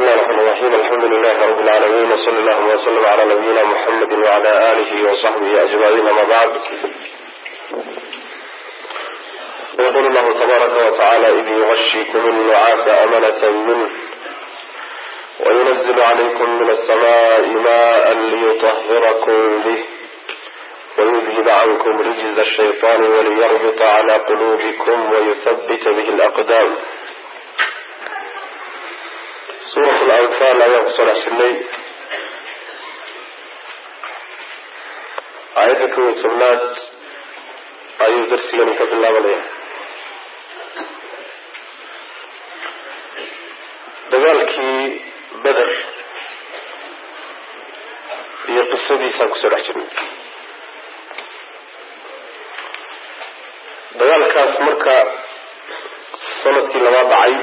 الله الرحمن الرحيم الحمد لله رب العالمين وصلى اللهم وسلم على نبينا محمد وعلى آله وصحبه أجمعين ما بعد يقول الله تبارك وتعالى إذ يغشيكم النعاس أمنة منه وينزل عليكم من السماء ماء ليطهركم به ويذهب عنكم رجز الشيطان وليربط على قلوبكم ويثبت به الأقدام suurat alanfaal ayaan kusoo dhex jirnay aayadda kow iyo tobnaad ayuu darsigani ka bilaabanaya dagaalkii beder iyo qisadiisaan kusoo dhex jirnay dagaalkaas marka sanadkii labaad dhacay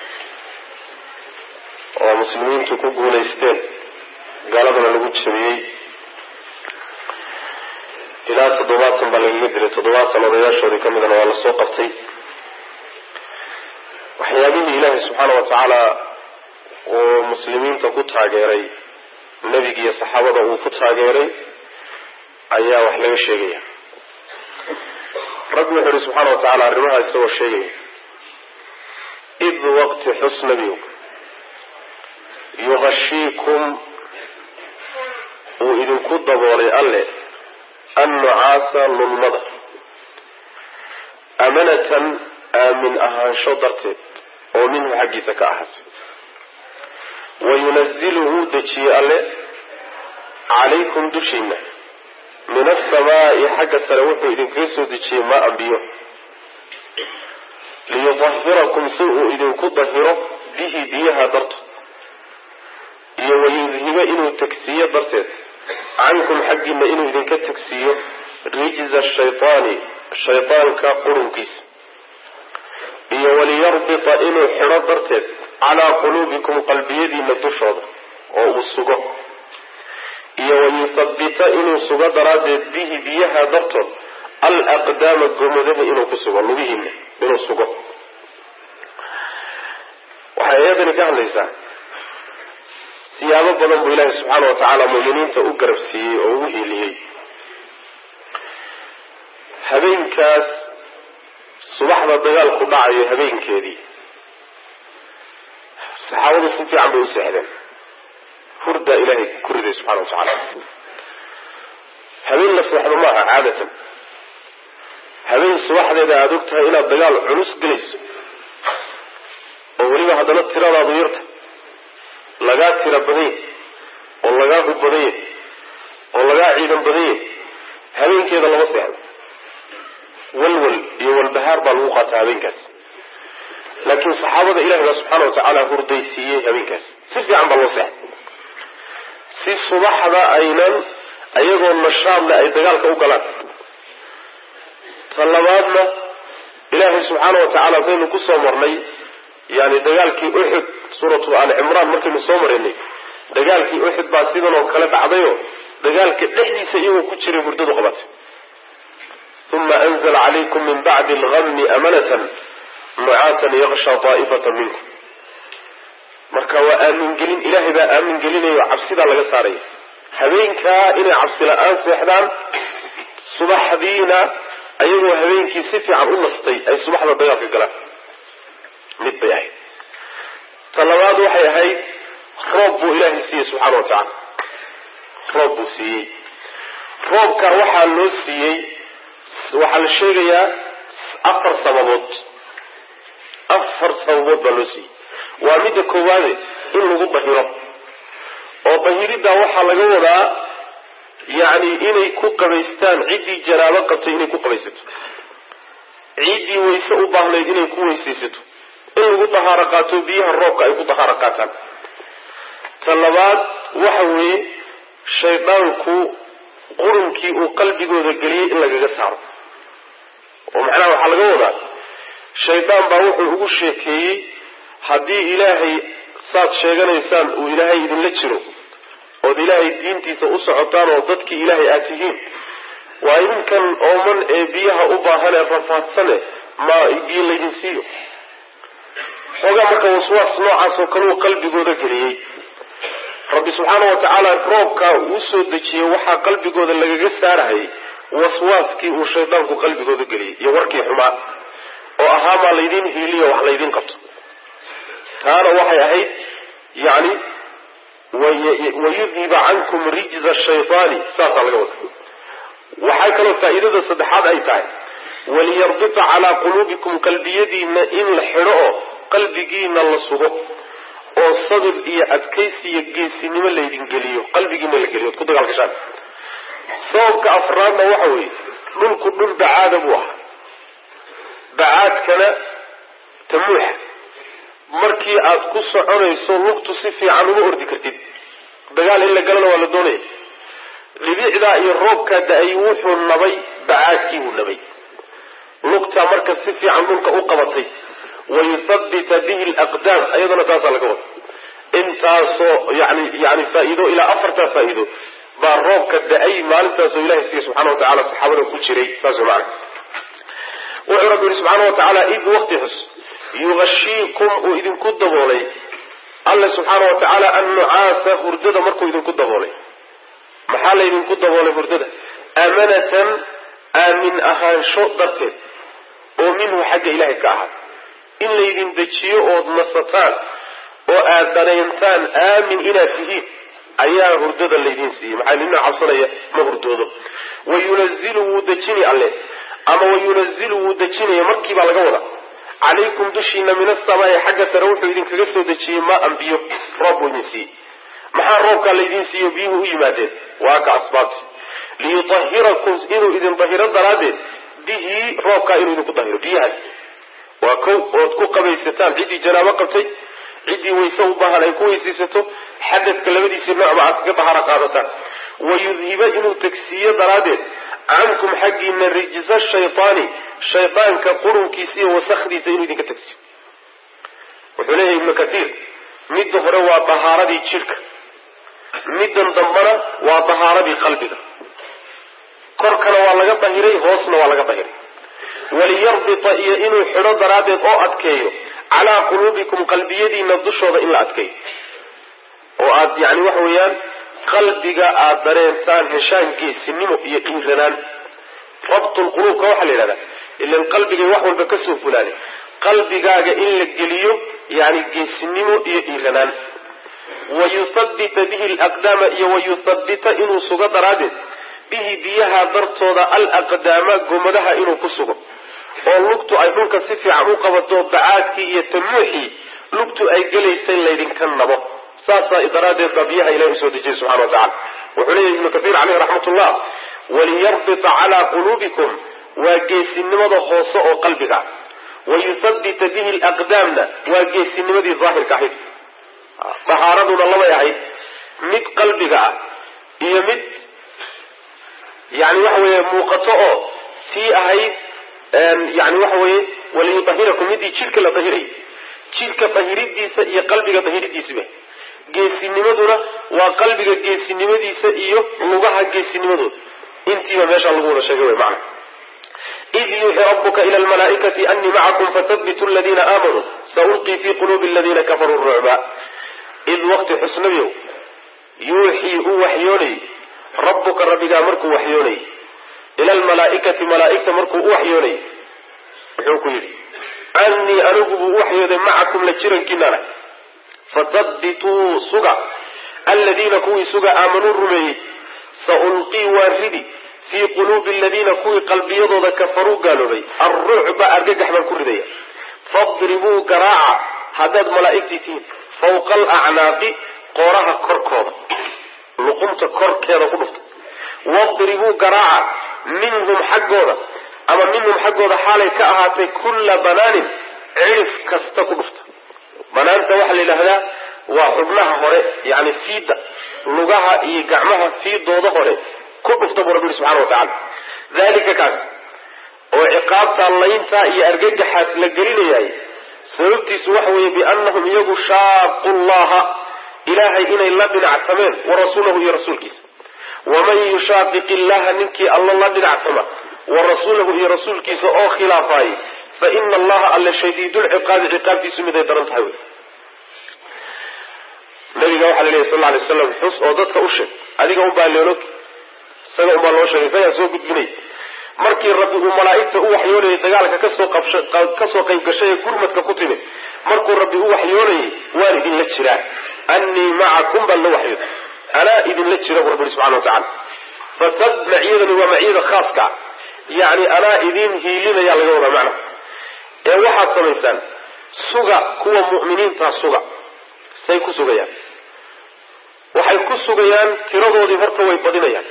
oo muslimiintu ku guulaysteen gaaladana lagu jabiyey ilaa toddobaatan baa lagaga dilay toddobaatan odayaashoodii ka midana waa lasoo qabtay waxyaabihii ilaahay subxaana wa tacaala uu muslimiinta ku taageeray nebiga iyo saxaabada uu ku taageeray ayaa wax laga sheegaya rabbi wuxuu ihi subxaana wa tacaala arrimaha isagoo sheegaya id waqti xus nebigu yuqashiikum uu idinku daboolay alle annucaasa lulmada amanatan aamin ahaansho darteed oo minhu xaggiisa ka ahaatay wayunazilu wuu dejiyey alle calaykum dushiina min asamaa'i xagga sare wuxuu idinkaga soo dejiyey maa biyo liyudahirakum si uu idinku dahiro bihi biyaha darto iyo wayudhiba inuu tagsiiyo darteed cankum xaggiina inuu idinka tagsiiyo rijza shaytaani shaydaanka qurunkiisa iyo waliyarbita inuu xidho darteed calaa quluubikum qalbiyadiina dushooda oo uu sugo iyo wayuthabbita inuu sugo daraaddeed bihi biyaha dartood al aqdaama gomadaha inuu ku sugo lugihiina inuu sugo waxay ayadani ka hadlaysaa siyaabo badan buu ilaahi subxaana wa tacaala muuminiinta u garab siiyey oo ugu hiiliyey habeenkaas subaxda dagaalku dhacayo habeenkeedii saxaabadu si fiican bay u seexdeen hurdaa ilaahay ku riday subxana wa tacaala habeen la seexdo maaha caadatan habeen subaxdeeda aada og tahay inaad dagaal culus gelayso oo weliba haddana tiradaadu yarta lagaa tira badanya oo lagaa hub badanya oo lagaa ciidan badanya habeenkeeda lama seexdo walwal iyo walbahaar baa lagu qaataa habeenkaas laakiin saxaabada ilahi baa subxaana watacaala hurdaysiiyey habeenkaas si fiican baa loo seexday si subaxda aynan ayagoo nashaadle ay dagaalka u galaan ta labaadna ilaahay subxaana wa tacaala saynu kusoo marnay yani dagaalkii uxud suuratu ali cimraan markaynu soo maraynay dagaalkii uxud baa sidan oo kale dhacdayo dagaalka dhexdiisa iyagoo ku jiray hurdadu qabatay uma anzla calaykum min bacdi algami amanatan nucaasan yaksha daa'ifata minkum marka waa aamingelin ilaahay baa aamin gelinayo cabsidaa laga saaraya habeenkaa inay cabsi la-aan seexdaan subaxdiina ayagoo habeenkii si fiican u nastay ay subaxda dagaalka galaan mid bay ahayd ta labaad waxay ahayd roob buu ilaahay siiyey subxaana wa tacaala roob buu siiyey roobka waxaa loo siiyey waxaa la sheegayaa afar sababood afar sababood baa loo siiyey waa midda koowaade in lagu dahiro oo dahiriddaa waxaa laga wadaa yacni inay ku qabaystaan ciddii janaabo qabtay inay ku qabaysato ciddii wayse u baahnayd inay ku weysaysato in lagu dahaaro qaato biyaha roobka ay ku dahaaro qaataan ta labaad waxa weeye shaydaanku qurunkii uu qalbigooda geliyey in lagaga saaro oo macnaha waxaa laga wadaa shaydaan baa wuxuu ugu sheekeeyey haddii ilaahay saad sheeganaysaan uu ilaahay idinla jiro ood ilaahay diintiisa u socotaan oo dadkii ilaahay aad tihiin waa idinkan ooman ee biyaha u baahan ee rafaadsane ma biyo laydin siiyo xoogaa marka waswaas noocaas oo kaleu qalbigooda geliyey rabbi subxaana wa tacaala roobkaa uu soo dejiyey waxaa qalbigooda lagaga saarahayay waswaaskii uu shaydaanku qalbigooda geliyey iyo warkii xumaa oo ahaa maa laydiin hiiliyo wax laydiin qabto taana waxay ahayd yani wayudhiba cankum rijza shaytaani saasaa laga wada waxay kaloo faa'iidada saddexaad ay tahay waliyarbita calaa quluubikum qalbiyadiina in la xidho oo qalbigiina la sugo oo sabir iyo adkaysi iyo geesinimo laydin geliyo qalbigiina la geliyo od ku dagaalgashaan sababka afraadna waxa weeye dhulku dhul bacaada buu ahaa bacaadkana tamuuxa markii aad ku soconayso lugtu si fiican uma ordi kartid dagaal in la galana waa la doonaya dhibicdaa iyo roobkaa da-ay wuxuu nabay bacaadkii buu nabay lugtaa marka si fiican dhulka u qabatay wayuthabbita bihi alaqdaam ayadana taasaa laga wada intaasoo yani yani faa-iido ilaa afartaa faa-iido baa roobka da-ay maalintaasoo ilahay siiya subxana wa tacala saxaabada ku jiray saas way macana wuxuu rabbi yihi subxaana wa tacaala id waqti xus yugashiikum uu idinku daboolay alle subxaana wa tacaala annucaasa hurdada markuu idinku daboolay maxaa laydinku daboolay hurdada aamanatan aamin ahaansho darteed oo minhu xagga ilaahay ka ahaa in laydin dejiyo ood nasataan oo aad dareentaan aamin inaad tihiin ayaa hurdada laydin siiyey maxaa nina cabsanaya ma hurdoodo wayunazilu wuu dejini alle ama wayunazilu wuu dejinaya markii baa laga wada calaykum dushiina min asamaai xagga sare wuxuu idinkaga soo dejiyey maa-an biyo roob buu idin siiyey maxaa roobkaa laydin siiyo biyuhu u yimaadeen waa ka asbaabti liyutahirakum inuu idin dahiro daraaddeed bihi roobkaa inuu idinku dahiro biyahaas waa kow ood ku qabaysataan ciddii janaabo qabtay ciddii wayse u baahan ay ku weysaysato xadadka labadiisii noocba aad kaga daharo qaadataan wayudhiba inuu tagsiiyo daraaddeed cankum xaggiina rijsa shaytaani shaydaanka qurunkiisa iyo wasakdiisa inuu idinka tagsiyo wuxuu leeyahay ibnu kathiir midda hore waa dahaaradii jidhka middan dambana waa dahaaradii qalbiga korkana waa laga dahiray hoosna waa laga dahiray waliyarbita iyo inuu xidho daraaddeed oo adkeeyo calaa quluubikum qalbiyadiina dushooda in la adkeeyo oo aad yani waxa weeyaan qalbiga aada dareentaan heshaan geesinimo iyo dhiiranaan rabtulquluubka waxaa la yidhahdaa ilan qalbigay wax walba kasoo fulaanay qalbigaaga in la geliyo yani geesinimo iyo dhiiranaan wayuthabbita bihi alaqdaama iyo wayuthabbita inuu sugo daraaddeed bihi biyaha dartooda alaqdaama gomadaha inuu ku sugo oo lugtu ay dhulka si fiican u qabato bacaadkii iyo tamuuxii lugtu ay gelaysay laydinka nabo saasaa daraaddeed baa biyaha ilahi usoo dejiyay subxana wa tacala wuxuu leeyahy ibnu kathiir caleyh raxmatullah waliyarbita calaa quluubikum waa geesinimada hoose oo qalbiga ah wayuthabbita bihi alaqdaamna waa geesinimadii daahirka ahayd dahaaraduna labay ahayd mid qalbiga ah iyo mid yani waxa weeye muuqato oo tii ahayd yani waxa weeye waliyudahirakum midii jidhka la dahiray jidhka dahiridiisa iyo qalbiga dahiridiisiba geesinimaduna waa qalbiga geesinimadiisa iyo lugaha geesinimadooda intiiba meeshaa lagu wada sheegay wy macana id yuuxi rabuka ila lmalaaikati anii macakum fathabitu aladiina aamanuu saulqii fi quluubi aladiina kafaruu rucba id waqti xusnabiow yuuxii u waxyoonayy rabbuka rabbigaa markuu waxyoonayy ila lmalaaikati malaaigta markuu u waxyoonayy wuxuu ku yidhi anii anigu buu u waxyooday macakum la jirankiinana fathabituu suga aladiina kuwii suga aamanuu rumeeyey saulqii waa ridi fii quluubi aladiina kuwii qalbiyadooda kafaruu gaaloobay alrucba argagax baan ku ridaya fadribuu garaaca haddaad malaa'igtii tihiin fawqa alacnaaqi qooraha korkooda luqunta korkeeda ku dhufta wadribuu garaaca minhum xaggooda ama minhum xaggooda xaalay ka ahaatay kulla banaanin cirif kasta ku dhufta banaanta waxaa la yidhaahdaa waa xubnaha hore yani fiida lugaha iyo gacmaha fiidooda hore ku dhufta buu rabbi yihi subxana wa tacala dalika kaas oo ciqaabta layntaa iyo argagaxaas la gelinayaay sababtiisu waxa weeye biannahum iyagu shaaqu llaha ilaahay inay la dhinactameen wa rasuulahu iyo rasuulkiisa waman yushaaqiq illaha ninkii alla la dhinactama wa rasuulahu iyo rasuulkiisa oo khilaafaayey fa ina allaha alle shadiidulciqaabi ciqaabtiisu miday daran tahay wey nabiga waxaa la leeyahy sal alay slam xus oo dadka u sheeg adiga unbaa leelog isaga unbaa loo sheegay isagaa soo gudbinay markii rabbi uu malaa'igta u waxyoonayay dagaalka kasoo kasoo qayb gashay ee gurmadka ku timid markuu rabbi u waxyoonayay waan idinla jiraa annii macakum baan la waxyooday anaa idinla jira bu rabbi subxana watacala fasad maciyadani waa maciyada khaaska yani anaa idin hiilinaya laga wadaa macna ee waxaad samaysaan suga kuwa mu'miniintaa suga say ku sugayaan waxay ku sugayaan tiradoodii horta way badinayaan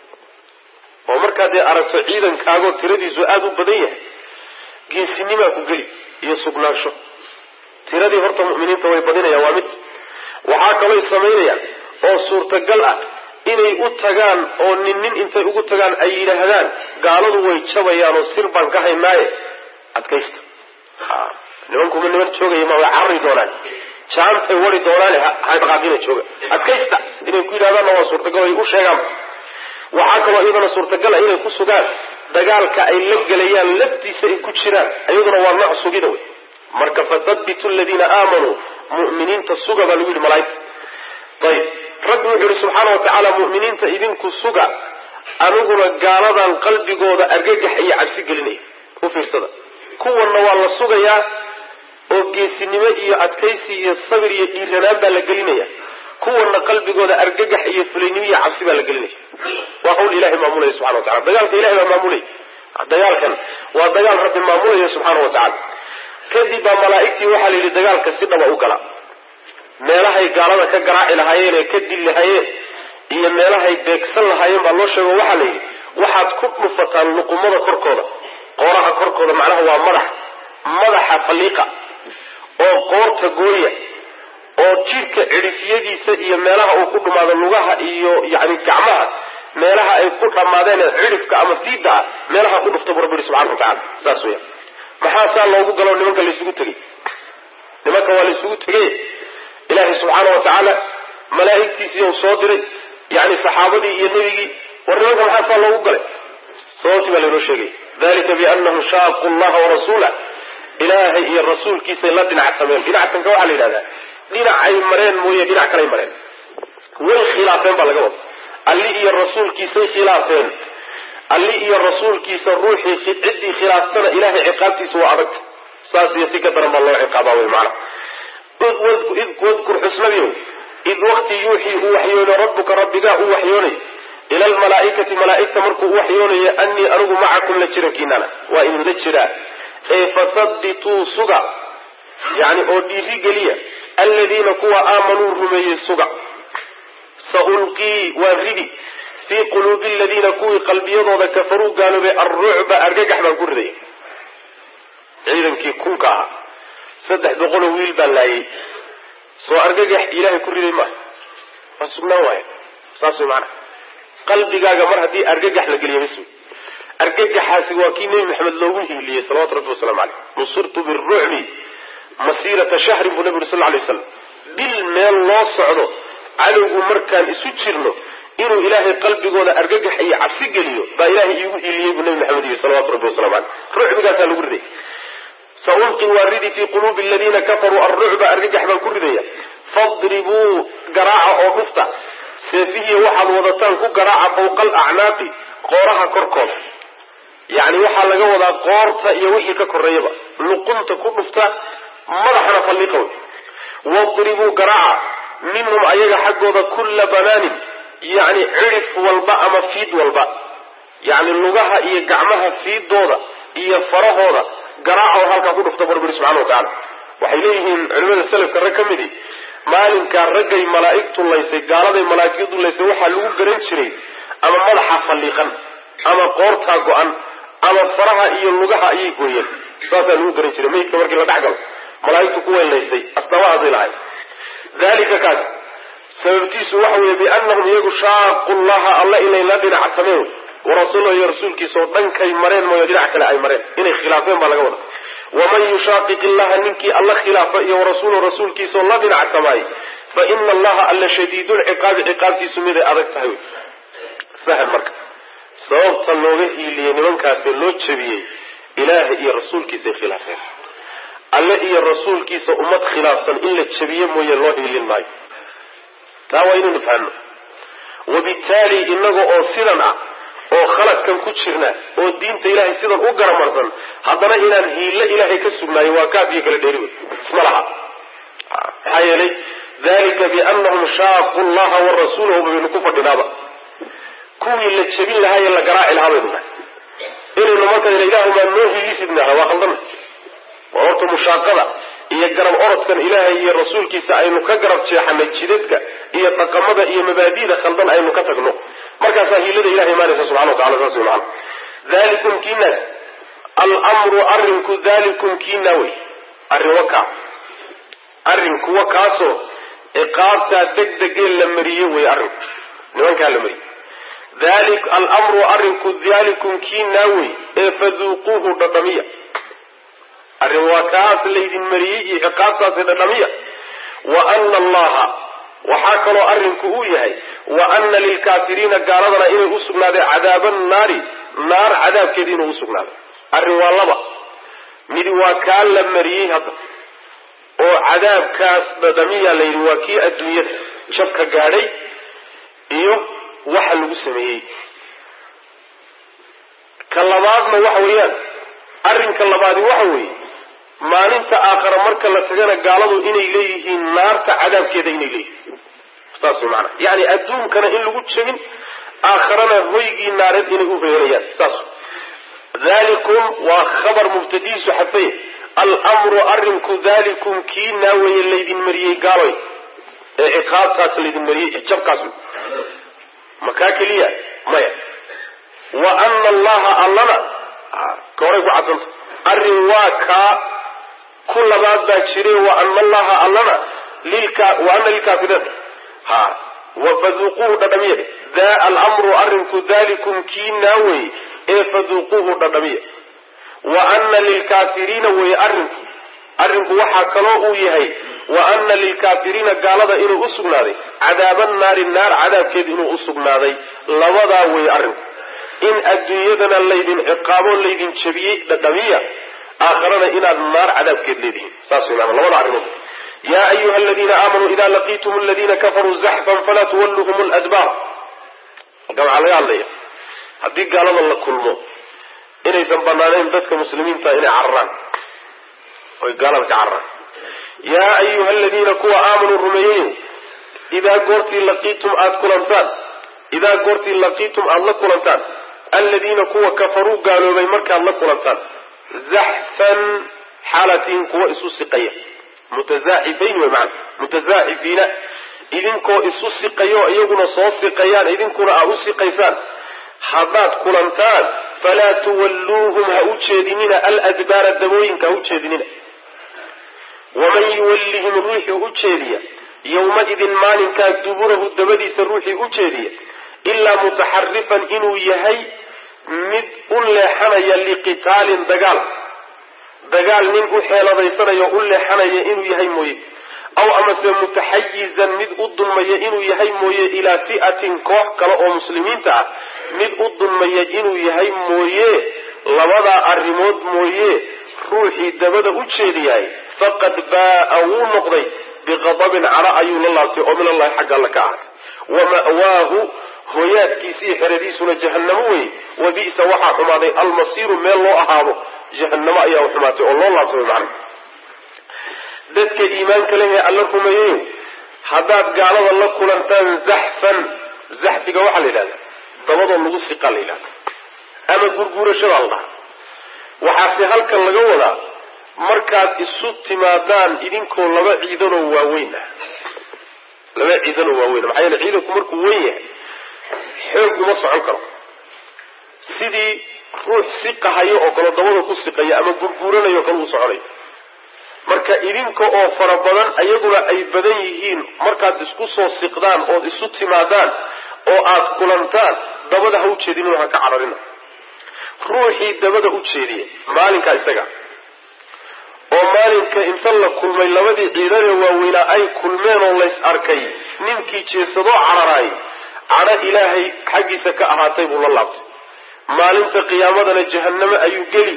oo markaad dee aragto ciidankaagoo tiradiisu aada u badan yahay geesinimaa ku geli iyo sugnaansho tiradii horta mu'miniinta way badinayaan waa mid waxaa kalooy samaynayaan oo suurtagal ah inay u tagaan oo nin nin intay ugu tagaan ay yidhaahdaan gaaladu way jabayaan oo sir baan ka haynaaye adkaysta nimankuma niman joogaya ma way carari doonaan jaantay wari doonaane hadhaqaaqina jooga adkaysta inay ku yidhahdaanna waa suurtagal ay u sheegaan waxaa kaloo iyadana suurtagala inay ku sugaan dagaalka ay la gelayaan laftiisa ay ku jiraan iyaduna waa nooc sugida wey marka fathabitu aladiina aamanuu mu'miniinta suga baa lagu yidhi malaaigta ayib rabbi wuxuu yihi subxaana wa tacaala mu'miniinta idinku suga aniguna gaaladan qalbigooda argagax iyo cabsi gelinaya u fiirsada kuwanna waa la sugayaa oo geesinimo iyo adkaysi iyo sabir iyo dhiiranaan baa la gelinaya kuwana qalbigooda argagax iyo fulaynimo iyo cabsi baa la gelinaya waa qawl ilahay maamulaya subxana wa tacala dagaalka ilahay baa maamulaya dagaalkan waa dagaal rabbi maamulaya subxaana wa tacala kadib baa malaa'igtii waxaa la yidhi dagaalka si dhaba u gala meelahay gaalada ka garaaci lahaayeen ee ka dili lahaayeen iyo meelahay beegsan lahaayeen baa loo sheego waxaa la yidhi waxaad ku dhufataan luqumada korkooda qooraha korkooda macnaha waa madax madaxa falliiqa oo qoorta gooya oo jidhka cidhifyadiisa iyo meelaha uu ku dhumaado lugaha iyo yani gacmaha meelaha ay ku dhammaadeen cidhifka ama fiida ah meelaha ku dhufta bu rabbi yihi subxana wa tacala saas weya maxaa saa loogu galo nimanka laysugu tegey nimanka waa laysugu tegey ilaahay subxaana wa tacaala malaa'igtiisii u soo diray yani saxaabadii iyo nebigii war nimanka maxaa saa loogu galay sababtii baa laynoo sheegay dalika bianahum shaaqu llaha warasuulah ilaahay iyo rasuulkiisay la dhinacsameen dhinacsanka waxaa la yidhahdaa dhinacay mareen mooye dhinac kalay mareen way khilaafeen baa laga wada alli iyo rasuulkiisay khilaafeen alli iyo rasuulkiisa ruuxii ciddii khilaaftana ilahay ciqaabtiisa waa adagta saas iyo si ka daran baa loo ciqaabaa wey macana wadkur xusnadiyow id wakti yuuxii uu waxyoonay rabbuka rabbigaa uu waxyoonay ila almalaa'ikati malaa'igta markuu u waxyoonayo annii anigu macakum la jirankiinana waa idinla jiraa ee fasabituu suga yani oo dhiiri geliya aladiina kuwa aamanuu rumeeyey suga saulqii waa ridi fii quluubi aladiina kuwii qalbiyadooda kafaruu gaaloobay alrucba argagax baan ku ridaya ciidankii kunka ahaa saddex boqoloo wiil baa laayay soo argagax ilaahay ku riday maaha waa sugnaan waaya saas way maanaa qalbigaaga mar haddii argagax la geliya bas argagaxaasi waa kii nebi maxamed loogu hiiliyey salawatu rabbi waslamu caleyh nusirtu birucbi masiirata shahrin buu nabi uri sal ly waslam bil meel loo socdo cadowgu markaan isu jirno inuu ilaahay qalbigooda argagax iyo cabsi geliyo baa ilaahay iigu hiiliyey buu nabi maxamed yihi salawatu rabbi waslamu caleyh rucbigaasaa lagu riday saulqi waa ridi fii quluubi aladiina kafaruu alrucba argagax baan ku ridaya fadribuu garaaca oo dhufta seefihiya waxaad wadataan ku garaaca fawqa alacnaaqi qooraha korkooda yacni waxaa laga wadaa qoorta iyo wixii ka koreeyaba luqunta ku dhufta madaxana falliqa wey wadribuu garaaca minhum ayaga xaggooda kulla banaanin yacni cidhif walba ama fiid walba yacni lugaha iyo gacmaha fiidooda iyo farahooda garaaca oo halkaa ku dhufta barbiri subxana wa tacala waxay leeyihiin culimada selafka rag ka midi maalinkaa raggay malaa'igtu laysay gaaladay malaa'igtu laysay waxaa lagu garan jiray ama madaxa falliiqan ama qoortaa go-an ama faraha iyo lugaha ayay gooyeen saasaa lagu garan jiray maydka markii la dhex galo malaa'igtu kuway laysay astaamahaasay lahay dalika kaas sababtiisu waxa weeye biannahum iyagu shaaqu llaha alla inay la dhinacsameen warasuulahu iyo rasuulkiisa oo dhankay mareen mooyo dhinac kale ay mareen inay khilaafeen baa laga wada waman yushaaqiq illaha ninkii alla khilaafa iyo warasuulahu rasuulkiisa oo la dhinacsamaay fa ina allaha alla shadiidulciqaabi ciqaabtiisu miday adag tahay wy fahm marka sababta looga hiiliyey nimankaasee loo jebiyey ilaahay iyo rasuulkiisay khilaafeen alle iyo rasuulkiisa ummad khilaafsan in la jabiyo mooye loo hiilin maayo taa waa inaynu fahno wabittaali inaga oo sidan ah oo khaladkan ku jirna oo diinta ilaahay sidan u garamarsan haddana inaan hiilo ilaahay ka sugnaayo waa kaaf iyo kala dheeri wey isma laha maxaa yeelay dalika bianahum shaaqu llaha wa rasuulahu baynu ku fadhinaaba kuwii la jebin lahaa ee la garaaci lahaa baynu nahay inaynu marka ilaahumaa noo hiilisidnaha waa khaldana waa horta mushaaqada iyo garab orodkan ilaahay iyo rasuulkiisa aynu ka garab jeexanay jidadka iyo dhaqamada iyo mabaadida khaldan aynu ka tagno markaasaa hiilada ilahay imaanaysa subxana wa tacala saas wey macana dalikum kiinaas almru arrinku dalikum kiina wey arrin wakaa arrinku wa kaasoo ciqaabtaa degdegee la mariye wey arrinku nimankaa la mariye dali almru arrinku dalikum kiinaa wey ee faduuquuhu dhadhamiya arrin waa kaas laydin mariyey iyo ciqaabtaasi dhadhamiya wa ana allaha waxaa kaloo arrinku uu yahay wa ana lilkaafiriina gaaladana inay u sugnaaday cadaaba naari naar cadaabkeeda inuu usugnaaday arrin waa laba midi waa kaa la mariyey hadda oo cadaabkaas dhadhamiya layidhi waa kii adduunyada jabka gaadhay iyo waxa lagu sameeyey ka labaadna waxa weeyaan arrinka labaadi waxa weeye maalinta aakhara marka la tagana gaaladu inay leeyihiin naarta cadaabkeeda inay leeyihiin saas way maanaa yani adduunkana in lagu jebin aakharana hoygii naareed inay u hoyanayaan saas dalikum waa khabar mubtadiisu xadfay almru arrinku dalikum kii naaweeye laydin mariyey gaaloy ee ciqaabtaas laydin mariyey jabkaas makaa keliya maya wa ana allaha allana ka horay ku cadsanta arrin waa kaa ku labaad baa jire wa ana allaha allana wa ana lilkaafiriin ha faduuquuhu dhadhamiya daa almru arrinku dalikum kii naawey ee faduuquuhu dhadhamiya wa ana lilkaafiriina weye arrinku arrinku waxaa kaloo uu yahay wa ana lilkaafiriina gaalada inuu u sugnaaday cadaaba naari naar cadaabkeed inuu u sugnaaday labadaa weye arrinku in adduunyadana laydin ciqaabo laydin jabiyey dhadhamiya aakharana inaad naar cadaabkeed leedihiin saas wey maana labada arrimood yaa ayuha aladiina aamanuu ida laqiitum aladiina kafaruu zaxfan falaa tuwalluhum ladbaar halkan waxaa laga hadlaya haddii gaalada la kulmo inaysan banaanayn dadka muslimiinta inay cararaan oy gaalada ka cararaan yaa ayuha aladiina kuwa aamanuu rumeeyeyo idaa goortii laqiitum aada kulantaan idaa goortii laqiitum aada la kulantaan aladiina kuwa kafaruu gaaloobay markaad la kulantaan zaxfan xaalatiin kuwa isu siqaya mutazaaxifayn wey maana mutazaaxifiina idinkoo isu siqayo iyaguna soo siqayaan idinkuna aa u siqaysaan haddaad kulantaan falaa tuwalluuhum ha u jeedinina aladbaara dabooyinka ha u jeedinina waman yuwallihim ruuxii u jeediya yowmaidin maalinkaa duburahu dabadiisa ruuxii u jeediya ilaa mutaxarifan inuu yahay mid u leexanaya liqitaalin dagaal dagaal nin u xeeladaysanaya u leexanaya inuu yahay mooye aw amase mutaxayizan mid u dulmaya inuu yahay mooye ilaa fi'atin koox kale oo muslimiinta ah mid u dulmaya inuu yahay mooye labadaa arrimood mooye ruuxii dabada u jeediyahay faqad baa'a wuu noqday biqadabin cara ayuu la laabtay oo min allahi xagga alla ka ahaatay wa ma'waahu hoyaadkiisii xeradiisuna jahannamo wey wa bi'sa waxaa xumaaday almasiiru meel loo ahaado jahannamo ayaa xumaatay oo loo laabtay wy macana dadka iimaanka leh ee alla rumeeyeyo haddaad gaalada la kulantaan zaxfan zaxfiga waxaa la yidhahda dabadoo lagu siqaa la yidhahda ama gurguurashadaa la dhaha waxaase halkan laga wadaa markaad isu timaadaan idinkoo laba ciidanoo waaweyn ah laba ciidanoo waaweyn maxaa yeele ciidanku markuu weyn yahay xoog uma socon karo sidii ruux siqahayo oo kale dabada ku siqaya ama gurguuranayo o kale uu soconayo marka idinka oo fara badan ayaguna ay badan yihiin markaad isku soo siqdaan ood isu timaadaan oo aad kulantaan dabada ha u jeedinin ha ka cararina ruuxii dabada u jeediya maalinka isaga oo maalinka inta la kulmay labadii ciidanee waaweynaa ay kulmeen oo lays arkay ninkii jeesadoo cararaay cadho ilaahay xaggiisa ka ahaatay buu la laabtay maalinta qiyaamadana jahannamo ayuu geli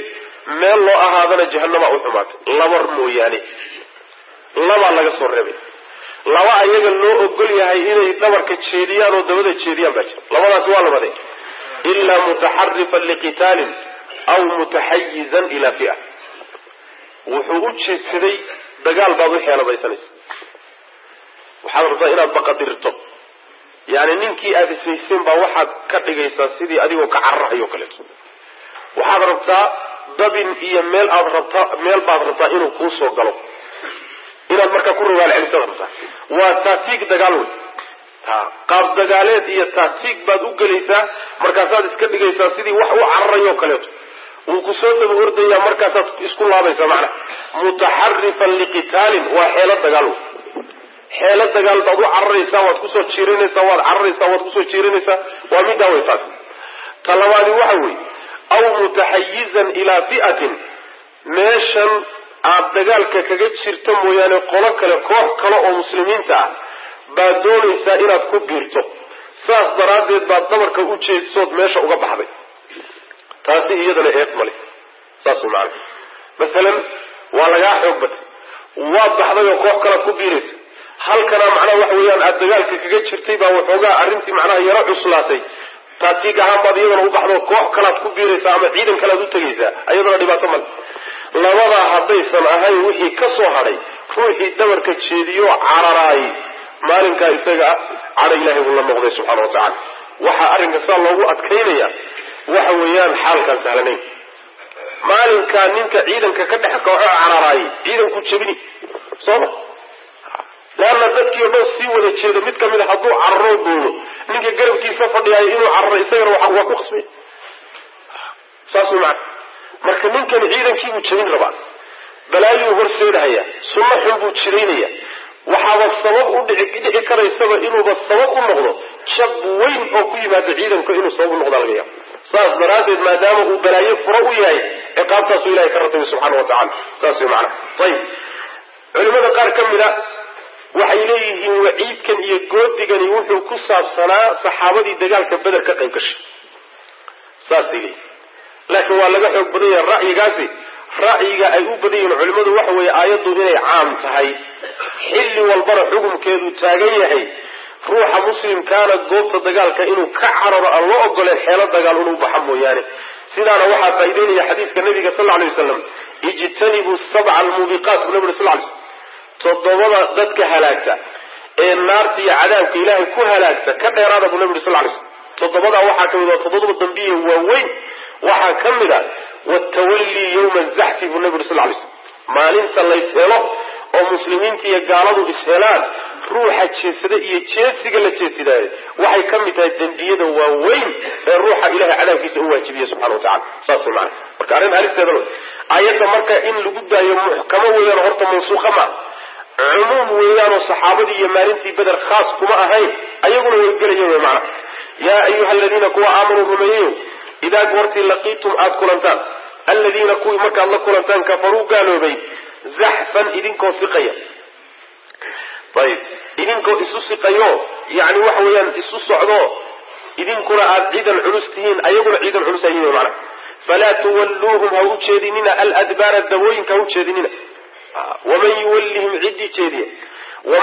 meel loo ahaadana jahanama u xumaatay labar mooyaane labaa laga soo reebay laba ayaga loo ogol yahay inay dhabarka jeediyaan oo dabada jeediyaan baa jira labadaas waa labade ilaa mutaxarifan liqitaalin aw mutaxayizan ilaa fia wuxuu u jeedsaday dagaal baad u xeelabaysanaysa waxaad rabtaa inaad baqadirto yani ninkii aada ishayseen baa waxaad ka dhigaysaa sidii adigoo ka cararahayo kaleeto waxaad rabtaa dabin iyo meel aad rabtaa meel baad rabtaa inuu kuu soo galo inaad markaa ku rogaal celisaad rabtaa waa taatiig dagaal wey ha qaab dagaaleed iyo taatiig baad u gelaysaa markaasaad iska dhigaysaa sidii wax u cararayo kaleeto wuu ku soo daba ordayaa markaasaad isku laabaysaa macna mutaxarifan liqitaalin waa xeelo dagaal wey xeelo dagaal baad u cararaysaa waad kusoo jiirinaysaa waad cararaysaa waad kusoo jiirinaysaa waa middaa way taas ta labaadi waxa weeye aw mutaxayizan ilaa fi'atin meeshan aad dagaalka kaga jirto mooyaane qolo kale koox kale oo muslimiinta ah baad doonaysaa inaad ku biirto saas daraaddeed baad dabarka u jeedisood meesha uga baxday taasi iyadana eed male saas way macana masalan waa lagaa xoog batay waad baxday oo koox kalead ku biiraysa halkana macnaha waxa weeyaan aada dagaalka kaga jirtay baa waxoogaa arrintii macnaha yaro cuslaatay taatiig ahaan baad iyadana u baxdo koox kalaad ku biiraysaa ama ciidan kalead u tegaysaa iyadana dhibaato male labadaa haddaysan ahayn wixii ka soo hadhay ruuxii dabarka jeediyo cararaay maalinkaa isaga ah cadha ilaahay buu la noqday subxaana wa tacala waxaa arrinka saa loogu adkaynaya waxa weeyaan xaalkaan sahlanayn maalinkaa ninka ciidanka ka dhex kooxo cararaay ciidanku jebini sooma leanna dadkii o dhan sii wada jeedo mid kamid a hadduu cararo boodo ninka garabkiisa fadhiyaayo inuu cararo isagana waa ku qasbay saas way macana marka ninkan ciidankiibuu jebin rabaa balaayuu horseedahaya sunno xun buu jiraynaya waxaaba sabab u dhici dhici karaysaba inuuba sabab u noqdo jab weyn oo ku yimaado ciidanka inuu sabab u noqda laga yaabo saas daraaddeed maadaama uu balaayo furo u yahay ciqaabtaasuu ilahay ka ratabay subxaana wa tacala saas way macana ayib culimada qaar ka mid a waxay leeyihiin waciidkan iyo goodigani wuxuu ku saabsanaa saxaabadii dagaalka beder ka qayb gashay saasay leeyihin laakiin waa laga xoog badan yahay ra'yigaasi ra'yiga ay u badan yihiin culimmadu waxa weeye aayaddu inay caam tahay xilli walbana xukumkeedu taagan yahay ruuxa muslimkaana goobta dagaalka inuu ka cararo aan loo ogoleen xeelo dagaal inuu baxa mooyaane sidaana waxaa faa'ideynaya xadiiska nabiga sal lla lay waslam ijtanibuu sabca almuubiqaat bu nabi sal lay slm toddobada dadka halaagta ee naarta iyo cadaabka ilaahay ku halaagta ka dheeraada buu nabi uri sal lay slm toddobadaa waxaa kamid a toddoba dambiye waaweyn waxaa ka mid a watawallii yowma zaxfi buu nabi uri sal lay slm maalinta lays helo oo muslimiinta iyo gaaladu ishelaan ruuxa jeedsada iyo jeedsiga la jeedsidaayo waxay ka mid tahay dembiyada waaweyn ee ruuxa ilahay cadaabkiisa u waajibiya subxana wa tacala saas way macana marka arrin halisteeda lo ayadda marka in lagu daayo muxkamo weeyaan horta mansuuqa maa cumuum weeyaanoo saxaabadii iyo maalintii beder khaas kuma ahayn ayaguna way gelayen wy macana yaa ayuha aladiina kuwa aamanuu rumeeyeyo idaa goortii laqiitum aada kulantaan aladiina kuwii markaad la kulantaan kafaruu gaaloobay zaxfan idinkoo siqaya ayib idinkoo isu siqayo yani waxa weeyaan isu socdo idinkuna aada ciidan culus tihiin ayaguna ciidan culus ayihin wy macana falaa tuwalluuhum ha u jeedinina aladbaara dabooyinka ha u jeedinina waman yuwallihim ciddii jeediya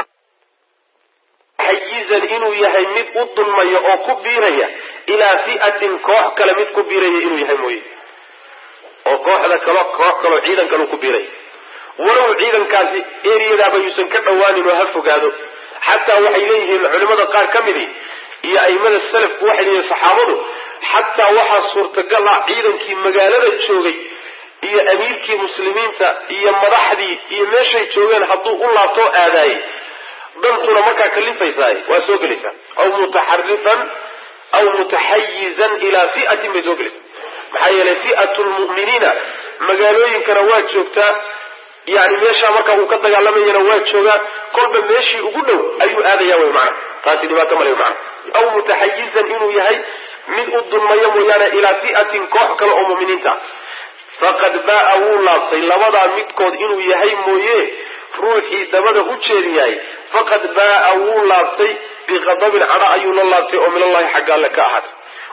xayizan inuu yahay mid u dulmaya oo ku biiraya ilaa fi'atin koox kale mid ku biiraya inuu yahay mooye oo kooxda kalo koox kaloo ciidan kaleu ku biiraya walow ciidankaasi eriyadaaba yuusan ka dhowaanin oo ha fogaado xataa waxay leeyihiin culimada qaar ka midi iyo aimada salafku waxay leeyihin saxaabadu xataa waxaa suurtagal ah ciidankii magaalada joogay iyo amiirkii muslimiinta iyo madaxdii iyo meeshay joogeen hadduu u laabtoo aadaayey dantuna markaa kalifaysaay waa soo gelaysaa aw mutaxarifan aw mutaxayizan ilaa fi'atin bay soo gelaysaa maxaa yeelay fi'atu lmu'miniina magaalooyinkana waa joogtaa yani meeshaa marka uu ka dagaalamayana waa joogaa kolba meeshii ugu dhow ayuu aadaya wy macana taasi dhibaato male macana aw mutaxayizan inuu yahay mid u dulmayo mooyaane ilaa fi'atin koox kale oo mu'miniinta faqad ba'a wuu laabtay labadaa midkood inuu yahay mooye ruuxii dabada u jeediyahay faqad ba'a wuu laabtay biqadabin cadho ayuu la laabtay oo minallahi xagga alle ka ahaatay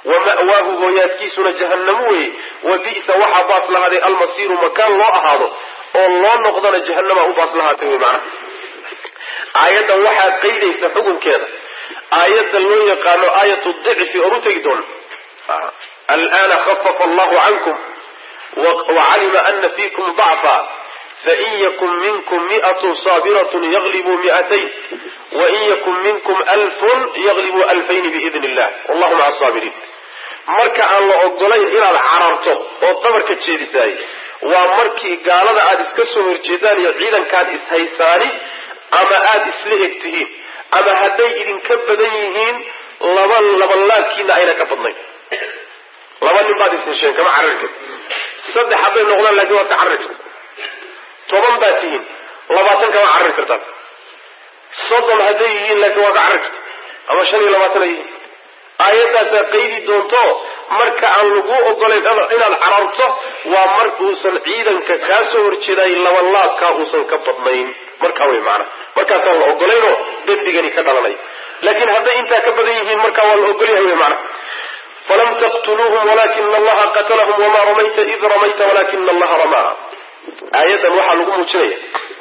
wa ma'waahu hooyaadkiisuna jahannamo weye wa bi'sa waxaa baas lahaaday almasiiru makaan loo ahaado oo loo noqdana jahannama u baas lahaatay wey macnaha aayaddan waxaa qaydaysa xukunkeeda aayadda loo yaqaano aayat dicfi oon u tegi doono alana khafafa allahu cankum wacalima ana fiikum dacfa fain yakun minkum mi'atun saabiratun yaglibuu mi'atayn wain yakun minkum alfun yaglibuu alfayni biidni illah wallahu maca saabiriin marka aan la ogolayn inaad cararto oo dabarka jeedisaay waa markii gaalada aada iska soo horjeedaan iyo ciidankaad ishaysaani ama aada isla eg tihiin ama hadday idinka badan yihiin laba labalaabkiina ayna ka badnayn laba nin baad ishesheen kama carari karti saddex hadday noqdaan laakiin waad ka carari karta toban baad tihiin labaatan kama carari kartaan soddon hadday yihiin laakiin waad ka carari karta ama shan iyo labaatan ay yihiin aayaddaasaa qaydi doonto marka aan lagu ogolayn inaad cararto waa markuusan ciidanka kaa soo horjeeday labalaabkaa uusan ka badnayn markaa wey maana markaasaan la ogolaynoo dembigani ka dhalanay laakiin hadday intaa ka badan yihiin markaa waa la ogolyahay wey maana falam taqtuluuhum walakina allaha qatalahum wamaa ramayta id ramayta walakina allaha ramaa aayaddan waxaa lagu muujinaya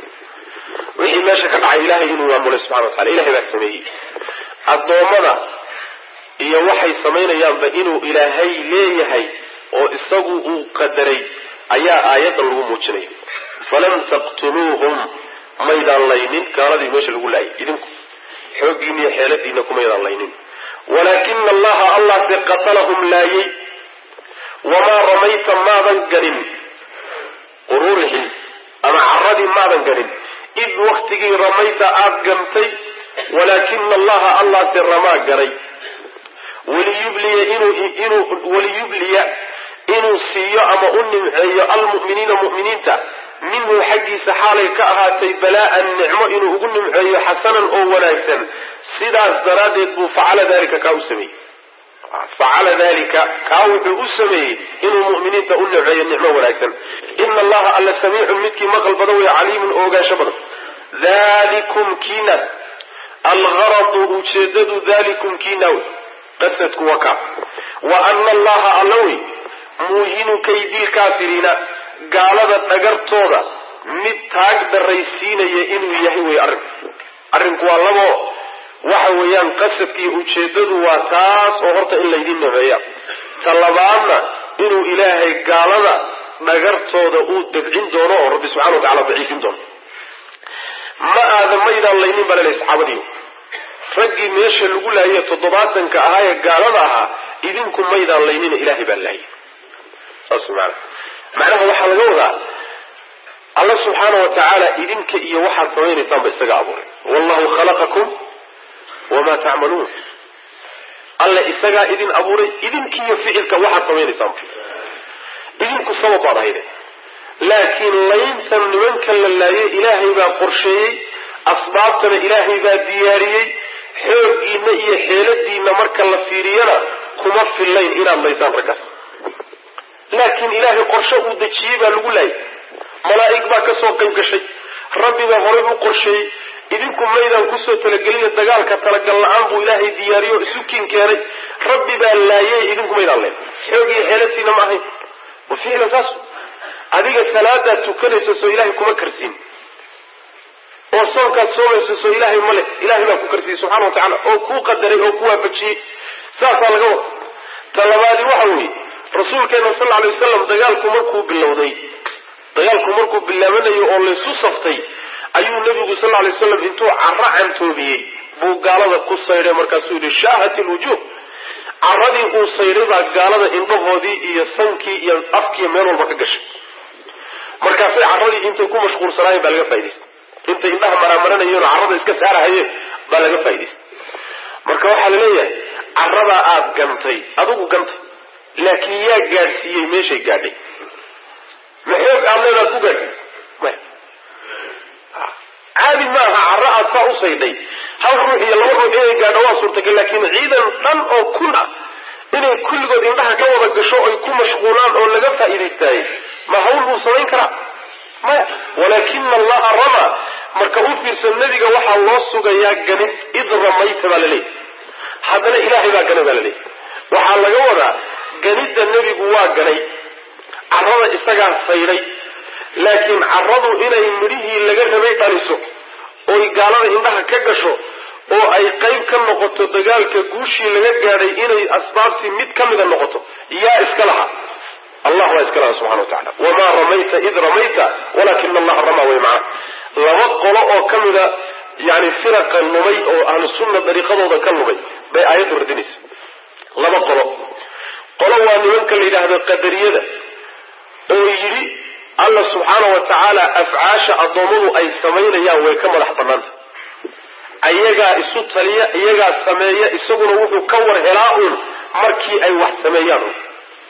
wixii meesha ka dhacay ilahay inuu maamulay subxana wa tacala ilahay baa sameeyey addoommada iyo waxay samaynayaanba inuu ilaahay leeyahay oo isagu uu qadaray ayaa aayaddan lagu muujinaya falam taqtuluuhum maydaan laynin gaaladii meesha lagu laayay idinku xooggiina iyo xeeladiina kumaydaan laynin walaakina allaha allahse qatalahum laayay wamaa ramayta maadan ganin ururihii ama caradii maadan ganin id waktigii ramayta aada gantay walaakina allaha allahse ramaa garay waliyubliya inuu waliyubliya inuu siiyo ama u nimceeyo almu'miniina mu'miniinta minhu xaggiisa xaalay ka ahaatay balaa'an nicmo inuu ugu nimceeyo xasanan oo wanaagsan sidaas daraaddeed buu facala dalika kaa u sameeyey facala dalika kaa wuxuu u sameeyey inuu mu'miniinta u nimceeyo nicmo wanaagsan ina allaha alla samiicun midkii maqal badan wey caliimun oo ogaansho badan dalikum kiinaas algaradu ujeedadu dalikum kiinaaw qasadku waa kaa wa ana allaha alla wey muuhinu kaydii kaafiriina gaalada dhagartooda mid taag daraysiinaya inuu yahay wey arrinku arrinku waa labo waxa weeyaan qasadkiiyo ujeedadu waa taas oo horta in laydin nameeya ta labaadna inuu ilaahay gaalada dhagartooda uu dabcin doono oo rabbi subxana wa tacala daciifin doono ma aada maydaan laynin baa lalehay saxaabadiiyo raggii meesha lagu laayay toddobaatanka ahaa ee gaalada ahaa idinku maydaan laynina ilaahay baa laayay saas maana macnaha waxaa laga wadaa alla subxaana wa tacaala idinka iyo waxaad samaynaysaan ba isaga abuuray wallahu khalaqakum wamaa tacmaluun alla isagaa idin abuuray idinkiiyo ficilka waxaad samaynaysaan idinku sabab baad ahayde laakiin layntan nimanka la laayay ilaahay baa qorsheeyey asbaabtana ilaahay baa diyaariyey xooggiina iyo xeeladiina marka la fiiriyana kuma fillayn inaad laysaan raggaas laakiin ilaahay qorshe uu dejiyey baa lagu laayay malaa'ig baa ka soo qayb gashay rabbi baa horey u qorsheeyey idinku maydaan kusoo talagelina dagaalka talagal la-aan buu ilaahay diyaariyo o isu kin keenay rabbi baa laayay idinku maydaan leen xoog iyo xeelatiina ma ahayn wa ficlan saas adiga salaadaad tukanayso soo ilaahay kuma karsiin oo soonkaad soomayso soo ilaahay male ilaahay baa ku karsiyey subxana wa tacala oo kuu qadaray oo ku waafajiyey saasaa laga wada ta labaadi waxa weeye rasuulkeena sal alay wasalam dagaalku markuu bilowday dagaalku markuu bilaabanayo oo laysu saftay ayuu nebigu sal alay waslam intuu caro cantoobiyey buu gaalada ku saydhay markaasuu yihi shaahat ilwujuuh caradii uu saydhay baa gaalada indhahoodii iyo sankii iyo afkiiyo meel walba ka gashay markaasay caradii intay ku mashquulsanaayeen baa laga faa'idaystay intay indhaha maraamaranayeen oo carrada iska saarahayeen baa laga faa'idaystay marka waxaa laleeyahay caradaa aada gantay adigu gantay laakiin yaa gaadhsiiyey meeshay gaadhay ma xoog aad leedaad ku gaadhsiisay maya caadi ma aha carro aad saa u saydhay hal ruux iyo laba ruux inay gaadho waa suurtagal laakiin ciidan dhan oo kun ah inay kulligood indhaha ka wada gasho ay ku mashquulaan oo laga faa'iidaystaayey ma hawl buu samayn karaa maya walaakina allaha ramaa marka u fiirsan nebiga waxaa loo sugayaa ganid id ramayta baa laleeyahy haddana ilaahay baa ganay baa laleeyahy waxaa laga wadaa ganidda nebigu waa ganay carrada isagaa sayday laakiin carradu inay midhihii laga rabay dhaliso oy gaalada indhaha ka gasho oo ay qayb ka noqoto dagaalka guushii laga gaadhay inay asbaabtii mid ka mida noqoto yaa iska laha allah baa iska laha subxana wa tacala wamaa ramayta id ramayta walaakina allaha ramaa way macna laba qolo oo ka mida yani firaqa lumay oo ahlu sunna dariiqadooda ka lumay bay aayaddu radinaysa laba qolo qolo waa nimanka la yidhaahdo qadariyada oo yidhi alla subxaana wa tacaala afcaasha addoommadu ay samaynayaan way ka madax bannaanta ayagaa isu taliya iyagaa sameeya isaguna wuxuu ka war helaa uun markii ay wax sameeyaan un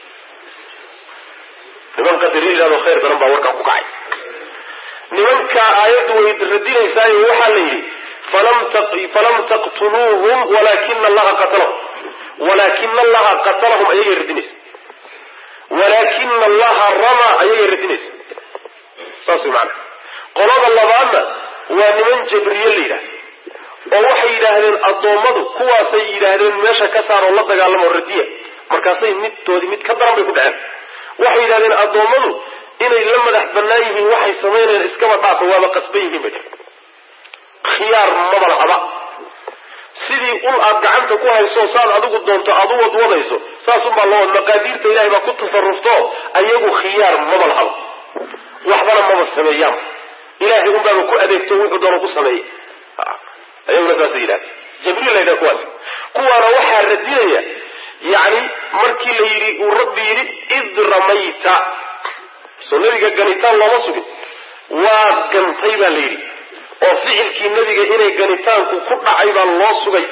niman qadariya yidhahdo khayr daran baa warkaa ku kacay nimankaa aayaddu way radinaysaayo waxaa la yidhi falam taqtuluuhum walaakina allaha qatalahum walaakina allaha qatalahum ayagay radinaysa walaakina allaha ramaa ayagay radinaysa saas way maana qolada labaadna waa niman jabriye la yidhahda oo waxay yidhaahdeen addoommadu kuwaasay yidhaahdeen meesha ka saaroo la dagaalamo radiya markaasay midtoodii mid ka daran bay ku dhaceen waxay yidhahdeen addoommadu inay la madax bannaan yihiin waxay samaynayaan iskaba dhaafa waaba qasban yihiin bay khiyaar maba lahaba sidii ul aad gacanta ku hayso saad adigu doonto aad u wadwadayso saasunbaa loo wad maqaadiirta ilahay baa ku tasarufto ayagu khiyaar maba lahaba waxbana maba sameeyaan ilahay unbaaba ku adeegto wuxuu doono ku sameeyey ayaguna saasay yidhahda jabriil la yidhaha kuwaas kuwaana waxaa radinaya yacni markii la yidhi uu rabbi yidhi id ramayta soo nabiga ganitaan looma sugin waa gantay baa la yidhi oo ficilkii nebiga inay ganitaanku ku dhacay baa loo sugay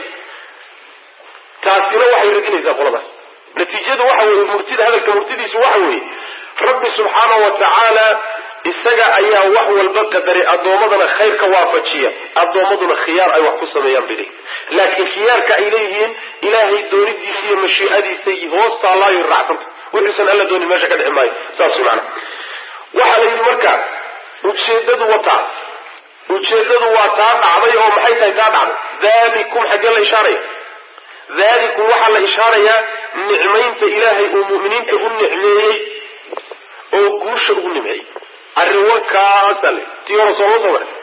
taasina waxay radinaysaa qoladaas natiijadu waxa weeye murtida hadalka murtidiisu waxa weeye rabbi subxaana wa tacaala isaga ayaa wax walba qadaray addoommadana khayr ka waafajiya addoommaduna khiyaar ay wax ku sameeyaan bay leeyihin laakiin khiyaarka ay leeyihiin ilaahay doonidiisa iyo mashiicadiisa hoos taallaayo raacsanta wuxuusan alla doonin meesha ka dhixi maayo saas macana waxaa la yidhi marka ujeedadu wataa ujeedadu waa taa dhacday oo maxay tahay taa dhacday dalikum xaggee la ishaaraya dalikum waxaa la ishaarayaa nicmaynta ilaahay uu mu'miniinta u nicmeeyey oo guusha ugu nimceeyey arrin warkaasa le tii hore sooma soo maray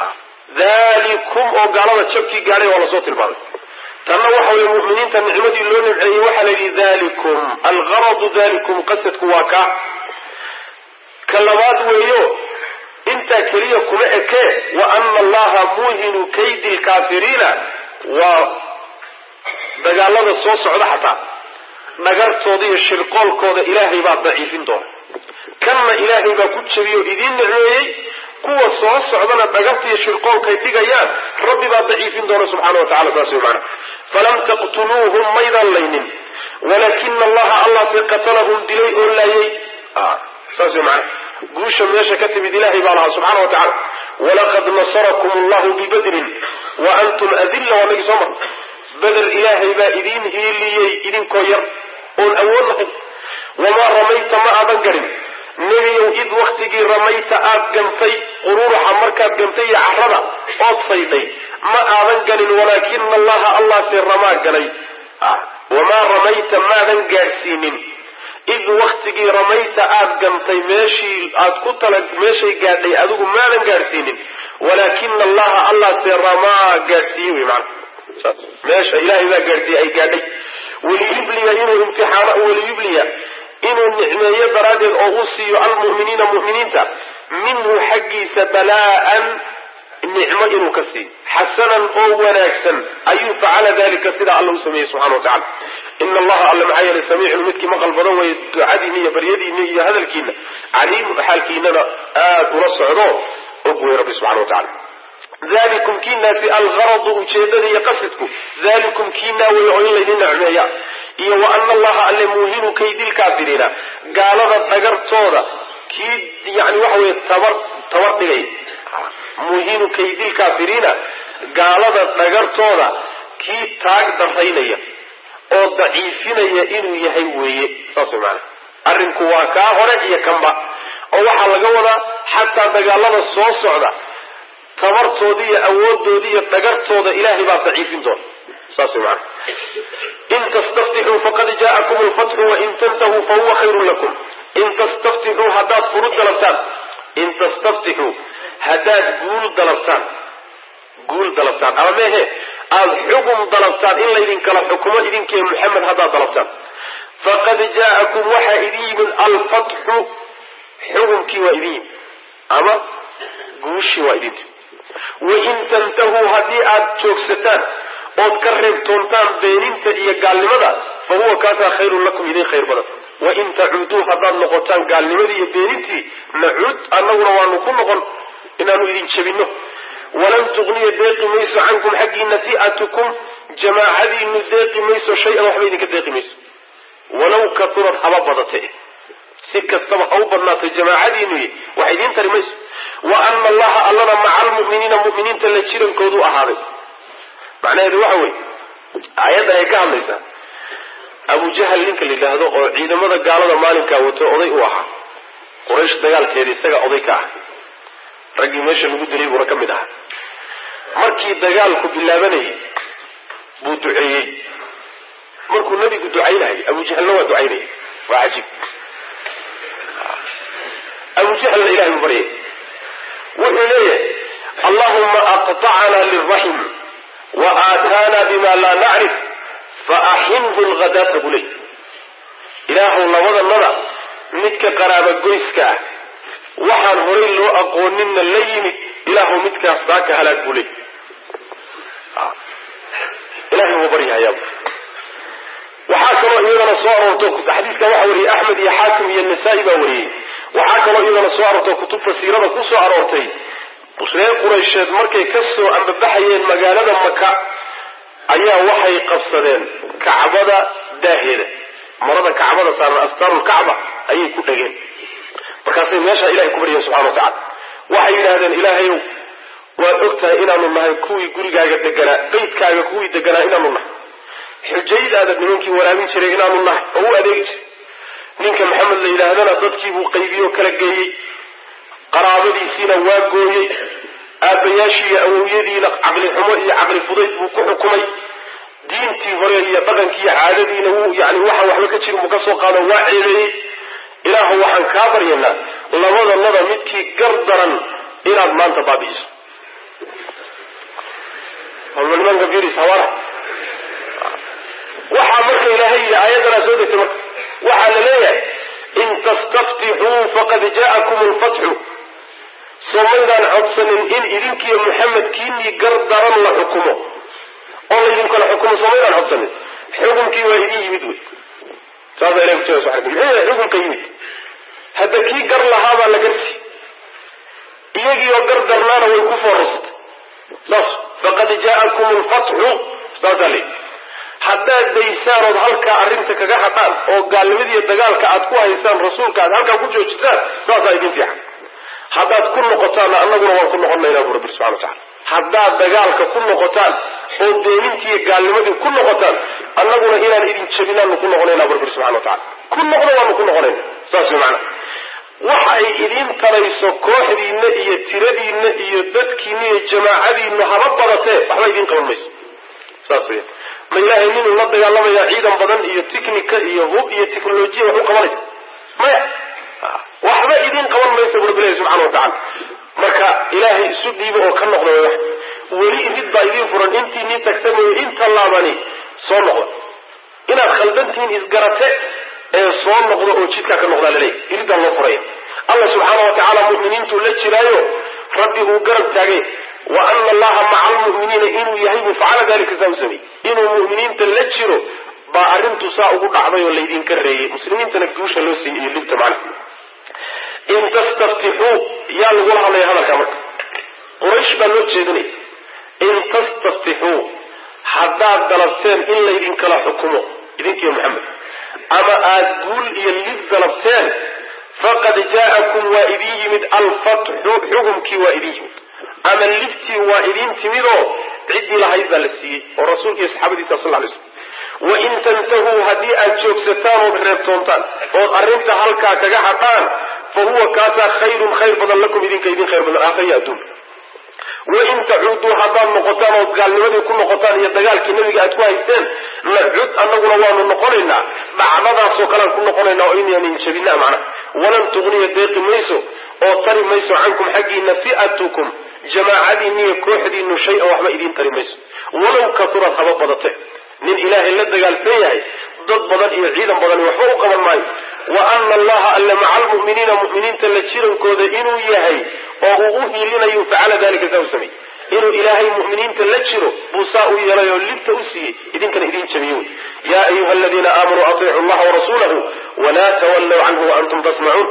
dalikum oo gaalada jabkii gaadhay waa lasoo tilmaamay tanna waxa weye mu'miniinta nicmadii loo nimceeyey waxaa la yidhi dalikum algaradu dalikum qasadku waa ka ka labaad weeyo intaa keliya kuma ekee wa ana allaha muuhinu kaydi lkaafiriina waa dagaalada soo socda xataa dhagartooda iyo shirqoolkooda ilaahay baa daciifin doona kanna ilaahay baa ku jebiyey oo idiin nicmeeyey kuwa soo socdana dhagarta iyo shirqoolkay dhigayaan rabbi baa daciifin doona subxana wa tacala saas wey maana falam taqtuluuhum maydaan laynin walaakina allaha allahse qatalahum dilay oo laayay saas wey maana guusha meesha ka timid ilahay baa lahaa subxana wa tacala walaqad nasarakum allahu bibadrin wa antum adilla waa nagii soo mar beder ilaahay baa idiin hiiliyey idinkoo yar oon awood lahayn wamaa ramayta ma aadan garin nebiyow id waktigii ramayta aad gantay quruuraxa markaad gantay iyo carrada ood sayday ma aadan ganin walaakina allaha allahse ramaa galay wamaa ramayta maadan gaadhsiinin id waktigii ramayta aad gantay meeshii aad ku tala meeshay gaadhay adigu maadan gaadhsiinin walaakina allaha allahse ramaa gaadhsiiyey wy maana saas meesha ilaahay baa gaadhsiiyey ay gaadhay waliyubliya inuu imtixaano waliyubliya inuu nicmeeyo daraaddeed oo uu siiyo almu'miniina mu'miniinta minhu xaggiisa balaa'an nicmo inuu ka siiyo xasanan oo wanaagsan ayuu facala dalika sidaa alla u sameeyey subxana wa tacala ina allaha alle maxaa yeelay samiicun midkii maqal badan weeye ducadiinna iyo baryadiinna iyo hadalkiina caliimun xaalkiinana aada ula socdo og wey rabbi subxana wa tacala dalikum kiinaasi algaradu ujeedada iyo qasidku dalikum kiinaa wey oo in laydin nicmeeya iyo wa ana allaha alle muuhinu kaydilkaafiriina gaalada dhagartooda kii yani waxa weye tabar tabar dhigay muuhinu kaydilkaafiriina gaalada dhagartooda kii taag daraynaya oo daciifinaya inuu yahay weeye saas way maana arrinku waa kaa hore iyo kanba oo waxaa laga wadaa xataa dagaalada soo socda tabartooda iyo awooddooda iyo dhagartooda ilaahay baa daciifin doona saas way maana in tastaftixuu faqad jaa'akum lfatxu wain tantahuu fahuwa khayrun lakum in tastaftixuu haddaad furud dalabtaan in tastaftixuu haddaad guul dalabtaan guul dalabtaan ama mehe aada xugum dalabtaan in laydinkala xukumo idinkiiyo muxamed haddaad dalabtaan faqad jaa'akum waxaa idin yimid alfatxu xukumkii waa idin yimid ama guushii waa idin timid wain tantahuu haddii aad joogsataan ood ka reebtoontaan beeninta iyo gaalnimada fa huwa kaasaa khayrun lakum idin khayr badan wain tacuuduu haddaad noqotaan gaalnimadii iyo beenintii nacuud annaguna waanu ku noqon inaanu idin jebinno walan tugniya deeqi mayso cankum xaggiina fi'atukum jamaacadiinu deeqi mayso shay-an waxba idinka deeqi mayso walow katurad haba badate si kastaba ha u badnaatay jamaacadiinu wax idiin tari mayso wa ana allaha allana maca almu'miniina mu'miniinta la jirankoodu ahaaday macnaheedu waxa weye aayaddan ay ka hadlaysaa abujahal ninka la yidhaahdo oo ciidamada gaalada maalinkaa wato oday u ahaa quraysh dagaalkeeda isaga oday ka ah raggii meesha lagu dilay buuna ka mid ahaa markii dagaalku bilaabanayay buu duceeyey markuu nebigu ducaynayay abujahalna waa ducaynayay waa cajiib abujahalna ilahay buu baryay wuxuu leeyahay allahuma aqطacna liraxim wa aataana bima laa nacrif faaxinhu lghadaata buu leey ilaahu labadanada midka qaraaba goyska ah waxaan horay loo aqooninna la yimid ilaahu midkaas daaka halaag buu leey ilahay buu baryahayaa waxaa kaloo iyadana soo aroorto xadiiska waxaa wariyey axmed iyo xaakim iyo nasaa-i baa wariyey waxaa kaloo iyadana soo aroorto kutubta siirada ku soo aroortay reer quraysheed markay ka soo ambabaxayeen magaalada maka ayaa waxay qabsadeen kacbada daaheeda marada kacbada saaran astaarulkacba ayay ku dhegeen markaasay meeshaa ilahay ku baryaen subxana wa tacala waxay yidhahdeen ilaahayow waad og tahay inaanu nahay kuwii gurigaaga deganaa beydkaaga kuwii deganaa inaanu nahay xujaydaada nimankii waraabin jiray inaanu nahay oo u adeegi jiray ninka maxamed la yidhaahdana dadkiibuu qaybiyoo kala geeyey qaraabadiisiina waa gooyey aabbayaashii iyo awowyadiina caqli xumo iyo caqli fudayd buu ku xukumay diintii hore iyo dhaqankii iyo caadadiina wuu yani waxaan waxba ka jirin buu ka soo qaado waa ceebeeyey ilaahu waxaan kaa baryaynaa labadanada midkii gar daran inaad maanta baabi'iso nimanka firis hawara waxaa marka ilaahay yidhi aayaddanaa soo degtay marka waxaa la leeyahay in tastaftixuu faqad jaa'akum lfatxu soo maydaan codsanin in idinkiiyo muxamedkiinii gar daran la xukumo oo laydinkala xukumo soo maydaan codsanin xukunkii waa idin yimid wey saasa ilahi kutuga subxana muxuu yahay xukunka yimid hadda kii gar lahaabaa la garsi iyagii oo gar darnaana way ku foorasatay saas faqad jaa'akum lfatxu saasaa leyi haddaad daysaan ood halkaa arrinta kaga hadhaan oo gaalnimadiiyo dagaalka aad ku haysaan rasuulka aad halkaa ku joojisaan saasaa idin fiican haddaad ku noqotaanna annaguna waan ku noqonaynaa bu rabbi subxana wa tacala haddaad dagaalka ku noqotaan oo beenintiiyo gaalnimadii ku noqotaan annaguna inaan idin jabinaanu ku noqonaynaa bu rabbi subxana wa tacala ku noqdo waanu ku noqonayna saas way macana waxa ay idiin tarayso kooxdiinna iyo tiradiinna iyo dadkiinna iyo jamaacadiinna haba badatee waxba idiin qaban mayso saas weya ma ilaahay ninuu la dagaalamayaa ciidan badan iyo tiknika iyo hub iyo technolojiya wax u qabanaysa maya waxba idiin qaban maysa bu rabbi ilahi subxana wa tacala marka ilaahay isu dhiibo oo ka noqda way wax weli irid baa idiin furan intii nii tagta mooye inta laabani soo noqda inaad khaldantihiin isgarate ee soo noqdo oo jidkaa ka noqdaa laleeyahy iridaan loo furaya alla subxaana wa tacaala mu'miniintuu la jiraayo rabbi uu garab taagay wa ana allaha maca almu'miniina inuu yahay buu facala dalika saa u sameeyey inuu mu'miniinta la jiro baa arrintu saa ugu dhacday oo laydinka reeyey muslimiintana guusha loo siiyey iyo libta macna in tastaftixuu yaa lagula hadlaya hadalkaa marka quraysh baa loo jeedinaya in tastaftixuu haddaad dalabteen in laydinkala xukumo idinkiiyo maxamed ama aada guul iyo lib dalabteen faqad jaa'akum waa idin yimid alfatxu xukumkii waa idin yimid ama libtii waa idin timidoo ciddii lahayd baa la siiyey oo rasuulka iyo saxaabadiisa sal lay slm wain tantahuu haddii aad joogsataan ood reebtoontaan ood arrinta halkaa kaga hadhaan fa huwa kaasaa khayrun khayr badan lakum idinka idin khayr badan aakhriya adduun wain tacuuduu haddaad noqotaan ood gaalnimadii ku noqotaan iyo dagaalkii nebiga aad ku haysteen nacud annaguna waanu noqonaynaa dhacdadaasoo kalean ku noqonaynaa oo inaanin jabinaa macnaha walan tugniya deeqi mayso oo tari mayso cankum xaggiina fi'atukum jamaacadiinniyo kooxdiinu shay-an waxba idiin tari mayso walow katurad haba badate nin ilaahay la dagaalsan yahay dad badan iyo ciidan badani waxba u qaban maayo wa ana allaha alle maca almu'miniina mu'miniinta la jirankooda inuu yahay oo uu u hiilinayo facala dalika saa u sameey inuu ilaahay mu'miniinta la jiro buu saa u yeelay oo libta u siiyey idinkana idin jabiye wey yaa ayuha aladiina aamanuu atiicu llaha warasuulahu walaa tawallow canhu waantum tasmacuun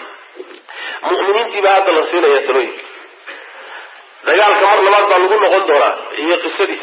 mu'miniintii baa hadda la siinaya talooyinka dagaalka mar labaad baa lagu noqon doonaa iyo qisadiis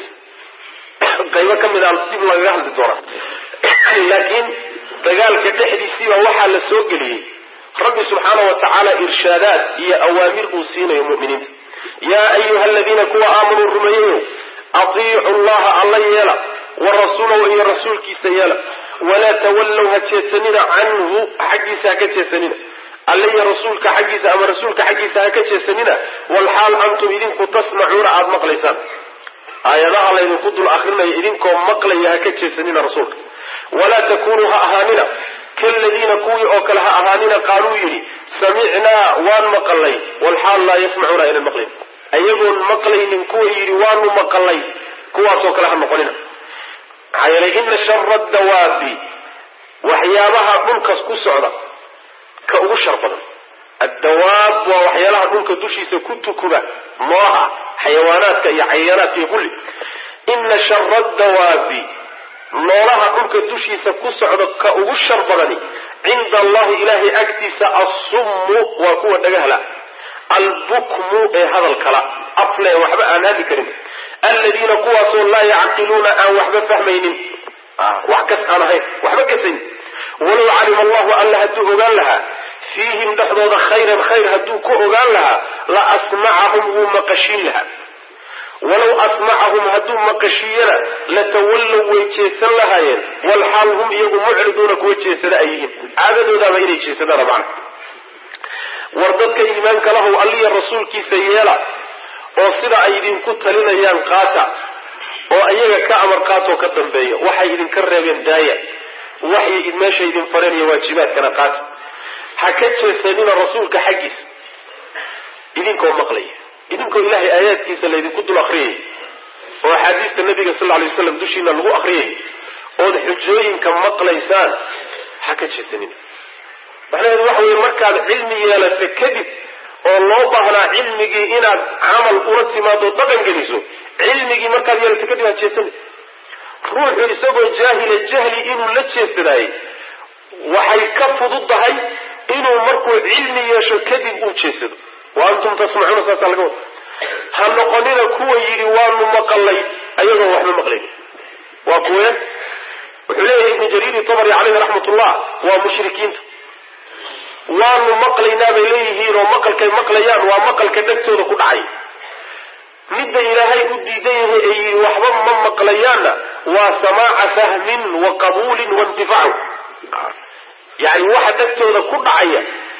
qaybo ka mid a dib lagaga hadli doonaa laakiin dagaalka dhexdiisiiba waxaa la soo geliyey rabbi subxaana wa tacaala irshaadaad iyo awaamir uu siinayo mu'miniinta yaa ayuha aladiina kuwa aamanuu rumeeyayo atiicu llaha alla yeela wa rasuulahu iyo rasuulkiisa yeela walaa tawallow ha jeedsanina canhu xaggiisa ha ka jeedsanina alle iyo rasuulka xaggiisa ama rasuulka xaggiisa ha ka jeedsanina walxaal antum idinku tasmacuuna aada maqlaysaan aayadaha laydinku dul akrinayo idinkoo maqlaya ha ka jeedsanina rasuulka walaa takunuu ha ahaanina kaladiina kuwii oo kale ha ahaanina qaaluu yidhi samicnaa waan maqalay walxaal laa yasmacuuna aynan maqlayn ayagoon maqlaynin kuwa yidhi waanu maqalay kuwaasoo kale ha noqonina maxaa yeelay ina shara dawaabi waxyaabaha dhulkas ku socda ka ugu shar badan addawaab waa waxyaalaha dhulka dushiisa ku tukuba nooha xayawaanaadka iyo cayayaanaadka iyo kulli ina shara dawaabi noolaha dhulka dushiisa ku socda ka ugu shar badani cinda allahi ilaahay agtiisa assummu waa kuwa dhagahla albukmu ee hadalkala afle waxba aan hadli karin aladiina kuwaasoo laa yacqiluuna aan waxba fahmaynin wax kas aan ahayn waxba kasayn walow calima allahu alla hadduu ogaan lahaa fiihim dhexdooda khayran khayr hadduu ku ogaan lahaa la asmacahum wuu maqashiin lahaa walow asmacahum hadduu maqashiiyana latawallow way jeedsan lahaayeen walxaal hum iyagu mucriduuna kuwa jeedsada ay yihiin caadadoodaaba inay jeedsadaana macna war dadka iimaanka lahow alliya rasuulkiisa yeela oo sida ay idinku talinayaan qaata oo iyaga ka amar qaatoo ka dambeeya waxay idinka reebeen daaya waxay meesha idin fareen iyo waajibaadkana qaata ha ka jeesanina rasuulka xaggiisa idinkoo maqlaya idinkoo ilaahay aayaadkiisa laydinku dul akriyay oo axaadiista nabiga sal lay waslam dushiina lagu akriyay ood xujooyinka maqlaysaan ha ka jeesanina macnaheedu waxa weye markaad cilmi yeelato kadib oo loo baahnaa cilmigii inaad camal ula timaado dhaqan geliso cilmigii markaad yeelato kadib aad jeesani ruuxu isagoo jaahila jahli inuu la jeesadaayey waxay ka fududdahay inuu markuu cilmi yeesho kadib uu jeesado wa antum tasmacuuna saasaa laga wada ha noqonina kuwa yidhi waanu maqalay ayagoo waxba maqlayn waa kuwe wuxuu leeyahay ibnu jariiri tabari caleyhi raxmatullah waa mushrikiinta waanu maqlaynaa bay leeyihiin oo maqalkay maqlayaan waa maqalka dhegtooda ku dhacay midda ilaahay u diidan yahay ee yidhi waxba ma maqlayaanna waa samaaca fahmin wa qabuulin wa intifaacu yani waxa dhegtooda ku dhacaya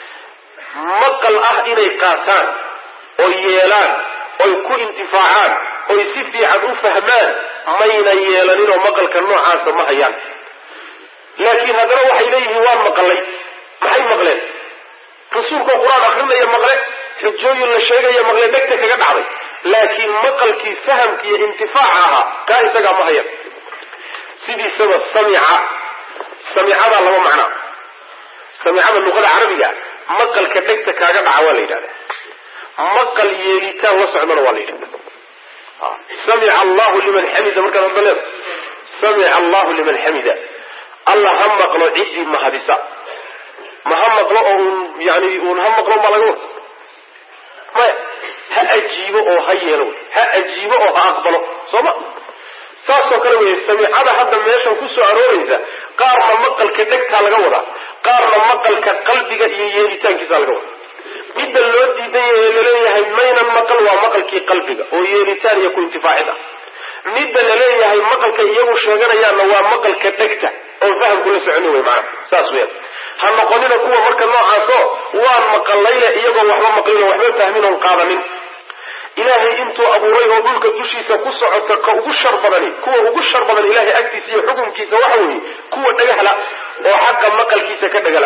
maqal ah inay qaataan oy yeelaan oy ku intifaacaan oy si fiican u fahmaan mayna yeelanin oo maqalka noocaasa ma hayaan laakiin haddana waxay leeyihiin waan maqalay maxay maqleen rasuulkoo qur-aan akrinaya maqle xujooyin la sheegaya maqle dhegta kaga dhacday laakiin maqalkii fahamka iyo intifaaca ahaa kaa isagaa ma hayan sidiisaba samica samicadaa laba macnaa samicada luqada carabiga maqalka dhegta kaaga dhaca waa la yidhahda maqal yeelitaan la socdana waa la yidhahda samica allahu liman xamida markaad hadda leeda samica allahu liman xamida alla ha maqlo ciddii mahadisa ma ha maqlo oo un yani un ha maqlo ma laga wada maya ha ajiibo oo ha yeelo ha ajiibo oo ha aqbalo soo ma saasoo kale wey samicada hadda meeshan kusoo arooraysa qaarna maqalka dhegtaa laga wadaa qaarna maqalka qalbiga iyo yeelitaankiisa laga wadaa midda loo diidan yahay laleeyahay maynan maqal waa maqalkii qalbiga oo yeelitaan iyo ku intifaacid ah midda laleeyahay maqalka iyagu sheeganayaanna waa maqalka dhegta oo fahamku la soconi wey maana saas weya ha noqonina kuwa marka noocaasoo waan maqalayle iyagoo waxba maqlin oo waxba fahmin oon qaadanin ilaahay intuu abuuray oo dhulka dushiisa ku socota ka ugu shar badani kuwa ugu shar badan ilaahay agtiisa iyo xukunkiisa waxa weeye kuwa dhagahla oo xaqa maqalkiisa ka dhagala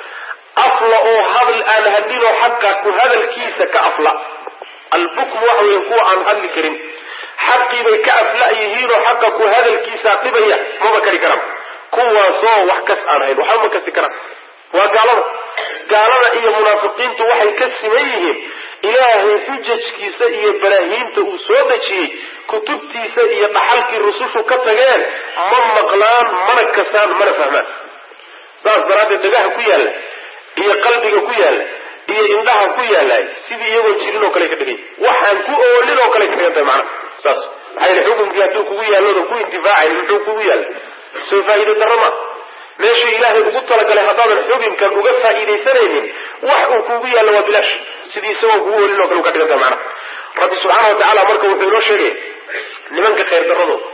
afla oo hadal aan hadlinoo xaqa ku hadalkiisa ka afla albukm waxa weeye kuwa aan hadli karin xaqiibay ka afla yihiinoo xaqa ku hadalkiisa dhibaya maba kari karaan kuwaasoo wax kas aan hayn waxba ma kasi karaan waa gaalada gaalada iyo munaafiqiintu waxay ka siman yihiin ilaahay xujajkiisa iyo baraahiinta uu soo dejiyey kutubtiisa iyo dhaxalkii rusushu ka tageen ma maqlaan mana kasaan mana fahmaan saas daraaddeed dhagaha ku yaalla iyo qalbiga ku yaalla iyo indhaha ku yaalla sidii iyagoo jirin oo kale ka dhigay waxaan ku oolin oo kale ka dhigan tahay macnaha saas maxaa yili xukunkii hadduu kugu yaallodan ku intifaacayn muxuu kugu yaalla soo faa'iide darro ma meeshii ilaahay ugu talagalay haddaadan xukunkan uga faa'iidaysanaynin wax uu kugu yaallo waa bilaash sidii isagoo kugu oolin oo kale u ka dhigan tahay macnaha rabbi subxaana wa tacaala marka wuxuu inoo sheegay nimanka khayr darradooda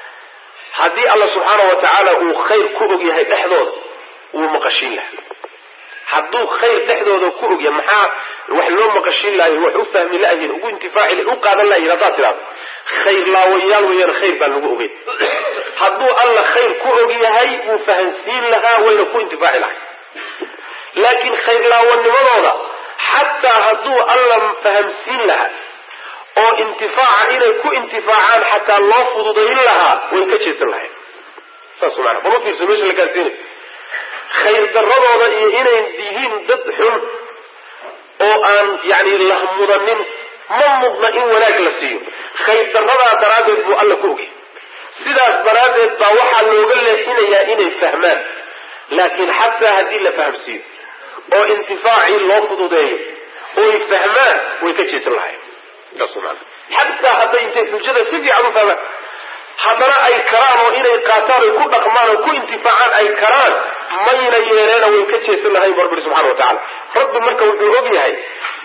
haddii alla subxaana wa tacaala uu khayr ku og yahay dhexdooda wuu maqashiin laha hadduu khayr dhexdooda ku ogya maxaa wax loo maqashiin lahay wax u fahmi layihin ugu intifaaci u qaadan layihin haddaad tidhahdo khayr laawayaal weeyaan khayr baan lagu ogeyn hadduu alla khayr ku og yahay wuu fahansiin lahaa wayna ku intifaaci lahay laakiin khayr laawanimadooda xataa hadduu alla fahamsiin lahaa oo intifaaca inay ku intifaacaan xataa loo fududayn lahaa way ka jeesan lahayn saas maana bama fiirso meesha la gaarsiinay khayr daradooda iyo inay yihiin dad xun oo aan yani lahmudanin ma mudna in wanaag la siiyo khayr daradaa daraaddeed buu alla ku ogay sidaas daraaddeed baa waxaa looga leexinayaa inay fahmaan laakiin xataa haddii la fahamsiiyo oo intifaacii loo fududeeyo oy fahmaan way ka jeesan lahayn saas maana xataa hadday intay xujada si fiican u fahmaan haddana ay karaan oo inay qaataan oy ku dhaqmaan oo ku intifaacaan ay karaan mayna yeeleena way ka jeesan lahayn barbiri subxana wa tacala rabbi marka wuxuu og yahay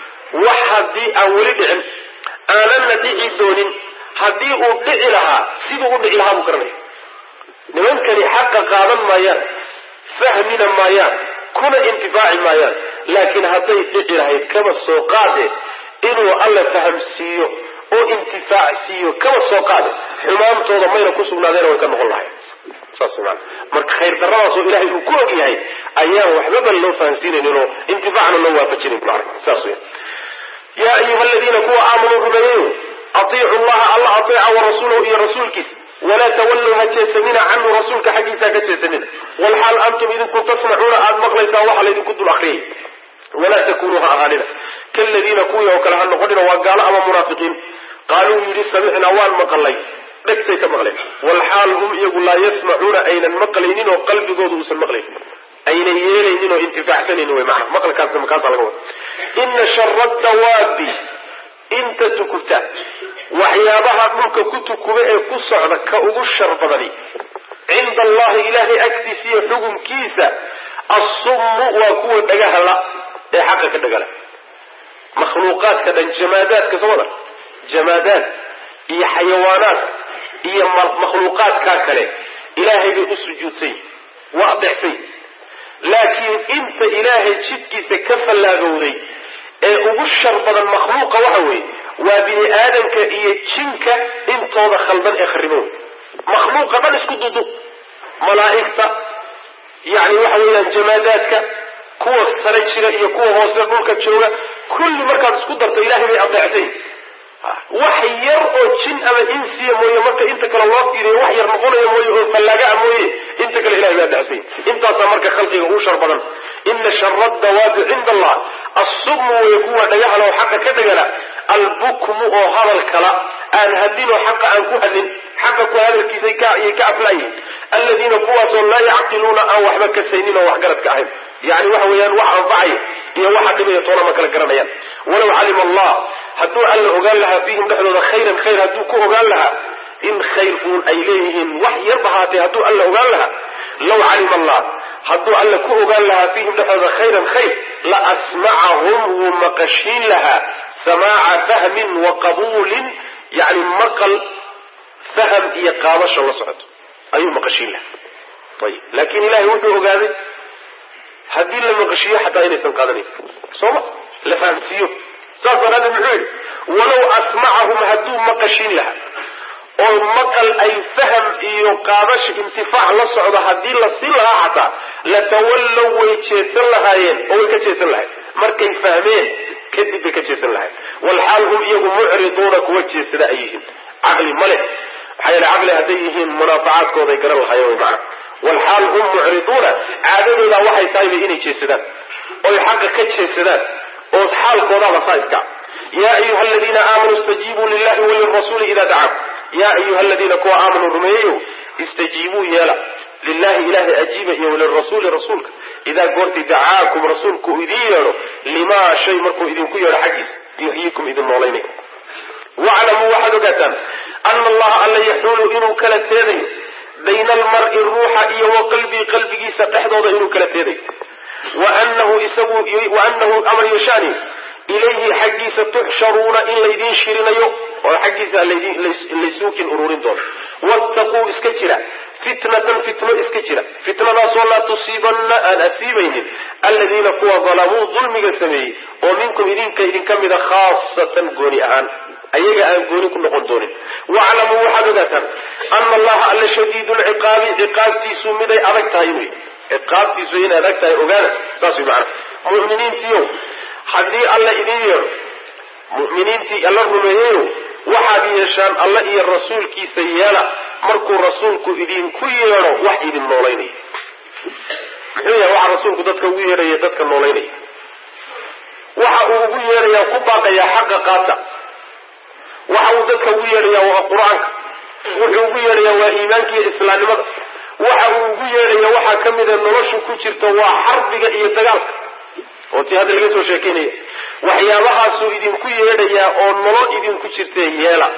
wax haddii aan weli dhicin aananna dhici doonin haddii uu dhici lahaa siduu u dhici lahaa buu garanaya nimankani xaqa qaadan maayaan fahmina maayaan kuna intifaaci maayaan laakiin hadday dhici lahayd kaba soo qaade inuu alla fahamsiiyo oo intifaac siiyo kaba soo qaade xumaantooda mayna ku sugnaadeena way ka noqon lahayn saas maana marka khayr daradaasoo ilaahay uu ku og yahay ayaan waxbaba loo fahamsiinaynin oo intifaacna loo waafajinayn macna saas weya yaa ayuha aladiina kuwa aamanuu rumeeyayo atiicu llaha alla ateeca wa rasuulahu iyo rasuulkiisa walaa tawalluu ha jeesanina canhu rasuulka xaggiisa ka jeesanina walxaal antum idinku tasmacuuna aada maqlaysaan waxa laydinku dul akriyay walaa takunuu ha ahaanina kaladiina kuwii oo kale ha noqonina waa gaalo ama munaafiqiin qaaluu yidhi samicnaa waan maqalay dhegtay ka maqleen walxaal hum iyagu laa yasmacuuna aynan maqlaynin oo qalbigooda uusan maqlaynin aynan yeelaynin oo intifaacsanaynin wy maana maqalkaasna makaasaa laga wada ina shara dawaabi inta tukubta waxyaabaha dhulka ku tukuba ee ku socda ka ugu shar badani cinda allahi ilaahay agtiisa iyo xukumkiisa assummu waa kuwa dhagahala ee xaqa ka dhagala makhluuqaadka dhan jamaadaadka soo wada jamaadaad iyo xayawaanaad iyo makhluuqaadkaa kale ilaahay bay u sujuudsay waa adeexsay laakiin inta ilaahay jidkiisa ka fallaagowday ee ugu shar badan makhluuqa waxa weeye waa bini aadamka iyo jinka intooda khaldan ee kharibow makhluuqa dhan isku dudu malaa'igta yani waxa weeyaan jamaadaadka kuwa sare jira iyo kuwa hoose dhulka jooga kulli markaad isku darto ilaahay bay adeectay wax yar oo jin ama insiya mooye marka inta kale loo fiiriyo wax yar noqonayo mooye oo fallaagaa mooye inta kale ilahay baa dacsay intaasaa marka khalqiga ugu shar badan ina shara dawaabi cinda allah assubmu way kuwa dhagahala oo xaqa ka dhagala albukmu oo hadal kala aan hadlin oo xaqa aan ku hadlin xaqa ku hadalkiisa ayay ka aflaayihin aladiina kuwaasoo laa yacqiluuna aan waxba kasaynin oo waxgaradka ahayn yani waxa weeyaan wax anfacaya iyo waxa dhibaya toona ma kala garanayaan walaw calima allah hadduu alla ogaan lahaa fiihim dhexdooda khayran khayr hadduu ku ogaan lahaa in khayr uun ay leeyihiin wax yarba haatee hadduu alla ogaan lahaa law calima allah hadduu alla ku ogaan lahaa fiihim dhexdooda khayran khayr la asmacahum wuu maqashiin lahaa samaaca fahmin wa qabuulin yani maqal faham iyo qaadasho la socoto ayuu maqashiin lahaa ayib laakiin ilahay wuxuu ogaaday haddii la maqashiiyo xataa inaysan qaadanayn sooma la fahamsiiyo saas daraaddeed muxuu yidhi walow asmacahum hadduu maqashin lahaa oo maqal ay faham iyo qaadash intifaac la socdo haddii la siin lahaa xataa latawallow way jeesan lahaayeen oo way ka jeesan lahayen markay fahmeen kadib bay ka jeesan lahayen walxaal hum iyagu mucriduuna kuwa jeesada ay yihiin caqli ma leh maxaa yeele caqli hadday yihiin munaafacaadkooday garan lahayen wy macana walxaal hum mucriduuna caadadooda waxay tahayba inay jeesadaan oy xaqa ka jeesadaan oo xaalkoodaaba saa iska ya ayuha aladiina aamanuu istajiibuu lilahi walirasuuli ida dacaakum ya ayuha aladiina kuwa aamanuu rumeeyeyo istajiibuu yeela lilahi ilahay ajiiba iyo walirasuuli rasuulka idaa goorti dacaakum rasuulku uu idiin yeedho limaa shay markuu idinku yeedho xaggiisa yuxyiikum idin noolaynay waclamuu waxaad ogaataan ana allaha alla yaxuulu inuu kala teedayo bayna almari ruuxa iyo wa qalbii qalbigiisa dhexdooda inuu kala teedayo waanahu isagu waanahu amar yashaani ilayhi xaggiisa tuxsharuuna in laydin shirinayo oo xaggiisa laysuukin ururin doono wattaquu iska jira fitnatan fitno iska jira fitnadaasoo laa tusiibanna aan asiibaynin aladiina kuwa dalamuu dulmiga sameeyey oo minkum idinka idinka mida khaasatan gooni ahaan ayaga aan gooni ku noqon doonin waclamuu waxaad ogaataan ana allaha alla shadiidu lciqaabi ciqaabtiisu miday adag tahay wy ciqaabtiisu inay adag tahay ogaana saas wy macana muminiintiio haddii alla idin yeedho mu'miniintii alla rumeeyeyo waxaad yeeshaan alla iyo rasuulkiisa yeela markuu rasuulku idinku yeedho wax idin noolaynaya muxuu yahay waxaa rasuulku dadka ugu yeedhaya dadka noolaynaya waxa uu ugu yeedhayaa ku baaqayaa xaqa qaata waxa uu dadka ugu yeedhayaa waa qur-aanka wuxuu ugu yeedhayaa waa iimaanka iyo islaamnimada waxa uu ugu yeedhaya waxaa ka mida noloshu ku jirta waa xarbiga iyo dagaalka oo tii hadda laga soo sheekeynaya waxyaabahaasuu idinku yeedhayaa oo nolol idinku jirta yeela